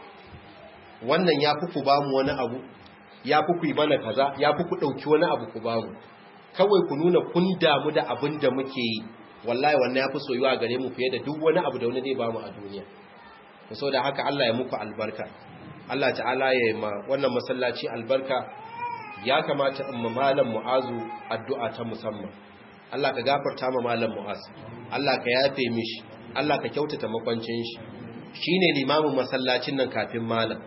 Speaker 1: wannan ya fi ku ba mu wani abu ya fi ku yi mana kaza ya fi ku ɗauki wani abu ku ba mu kawai ku nuna kun damu da abin da muke yi wallahi wannan ya fi soyuwa gare mu fiye da duk wani abu da wani zai ba mu a duniya so da haka Allah ya muku albarka Allah ta'ala ya yi ma wannan masallaci albarka ya kamata in ma malam mu'azu addu'a ta musamman Allah ka gafarta ma malam mu'az Allah ka yafe mishi Allah ka kyautata makwancin shi shine limamin masallacin nan kafin malam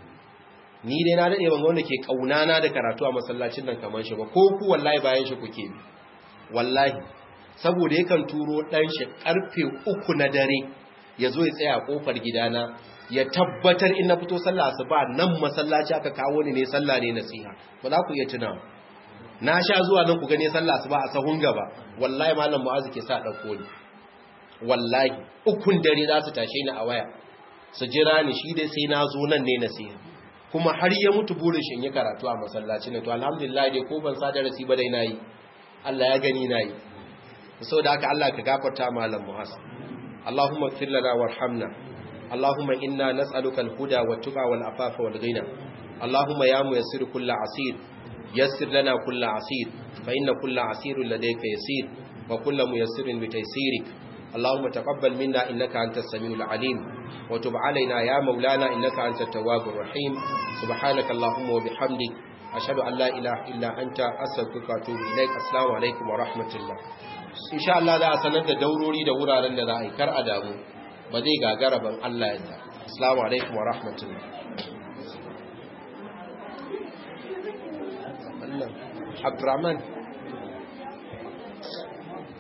Speaker 1: ni dai na dade ban wanda ke kaunana da karatu a masallacin nan kamar shi ba ko ku wallahi bayan shi kuke bi wallahi saboda yakan turo dan shi karfe uku na dare ya zo ya tsaya a kofar gidana ya tabbatar in na fito sallah asuba nan masallaci aka kawo ni ne sallah ne nasiha ba za ku iya tuna na sha zuwa nan ku gane sallah asuba a sahun gaba wallahi malam mu'azu ke sa dauko ni wallahi ukun dare za su tashe ni a waya su jira ni shi dai sai na zo nan ne nasiha kuma har ya mutu burin shi in yi karatu a masallaci ne to alhamdulillah dai ko ban sa darasi ba dai nayi Allah ya gani nayi saboda haka Allah ka gafarta malam mu'azu Allahumma ighfir lana warhamna اللهم إنا نسألك الهدى والتقى والعفاف والغنى اللهم يا ميسر كل عسير يسر لنا كل عسير فإن كل عسير لديك يسير وكل ميسر بتيسيرك اللهم تقبل منا إنك أنت السميع العليم وتب علينا يا مولانا إنك أنت التواب الرحيم سبحانك اللهم وبحمدك أشهد أن لا إله إلا أنت أستغفرك وأتوب إليك السلام عليكم ورحمة الله إن شاء الله لا أسند دوروري دورا لن لا كر أدامو ba zai gagara ban Allah ya ta. Assalamu alaikum wa rahmatullah. Abdurrahman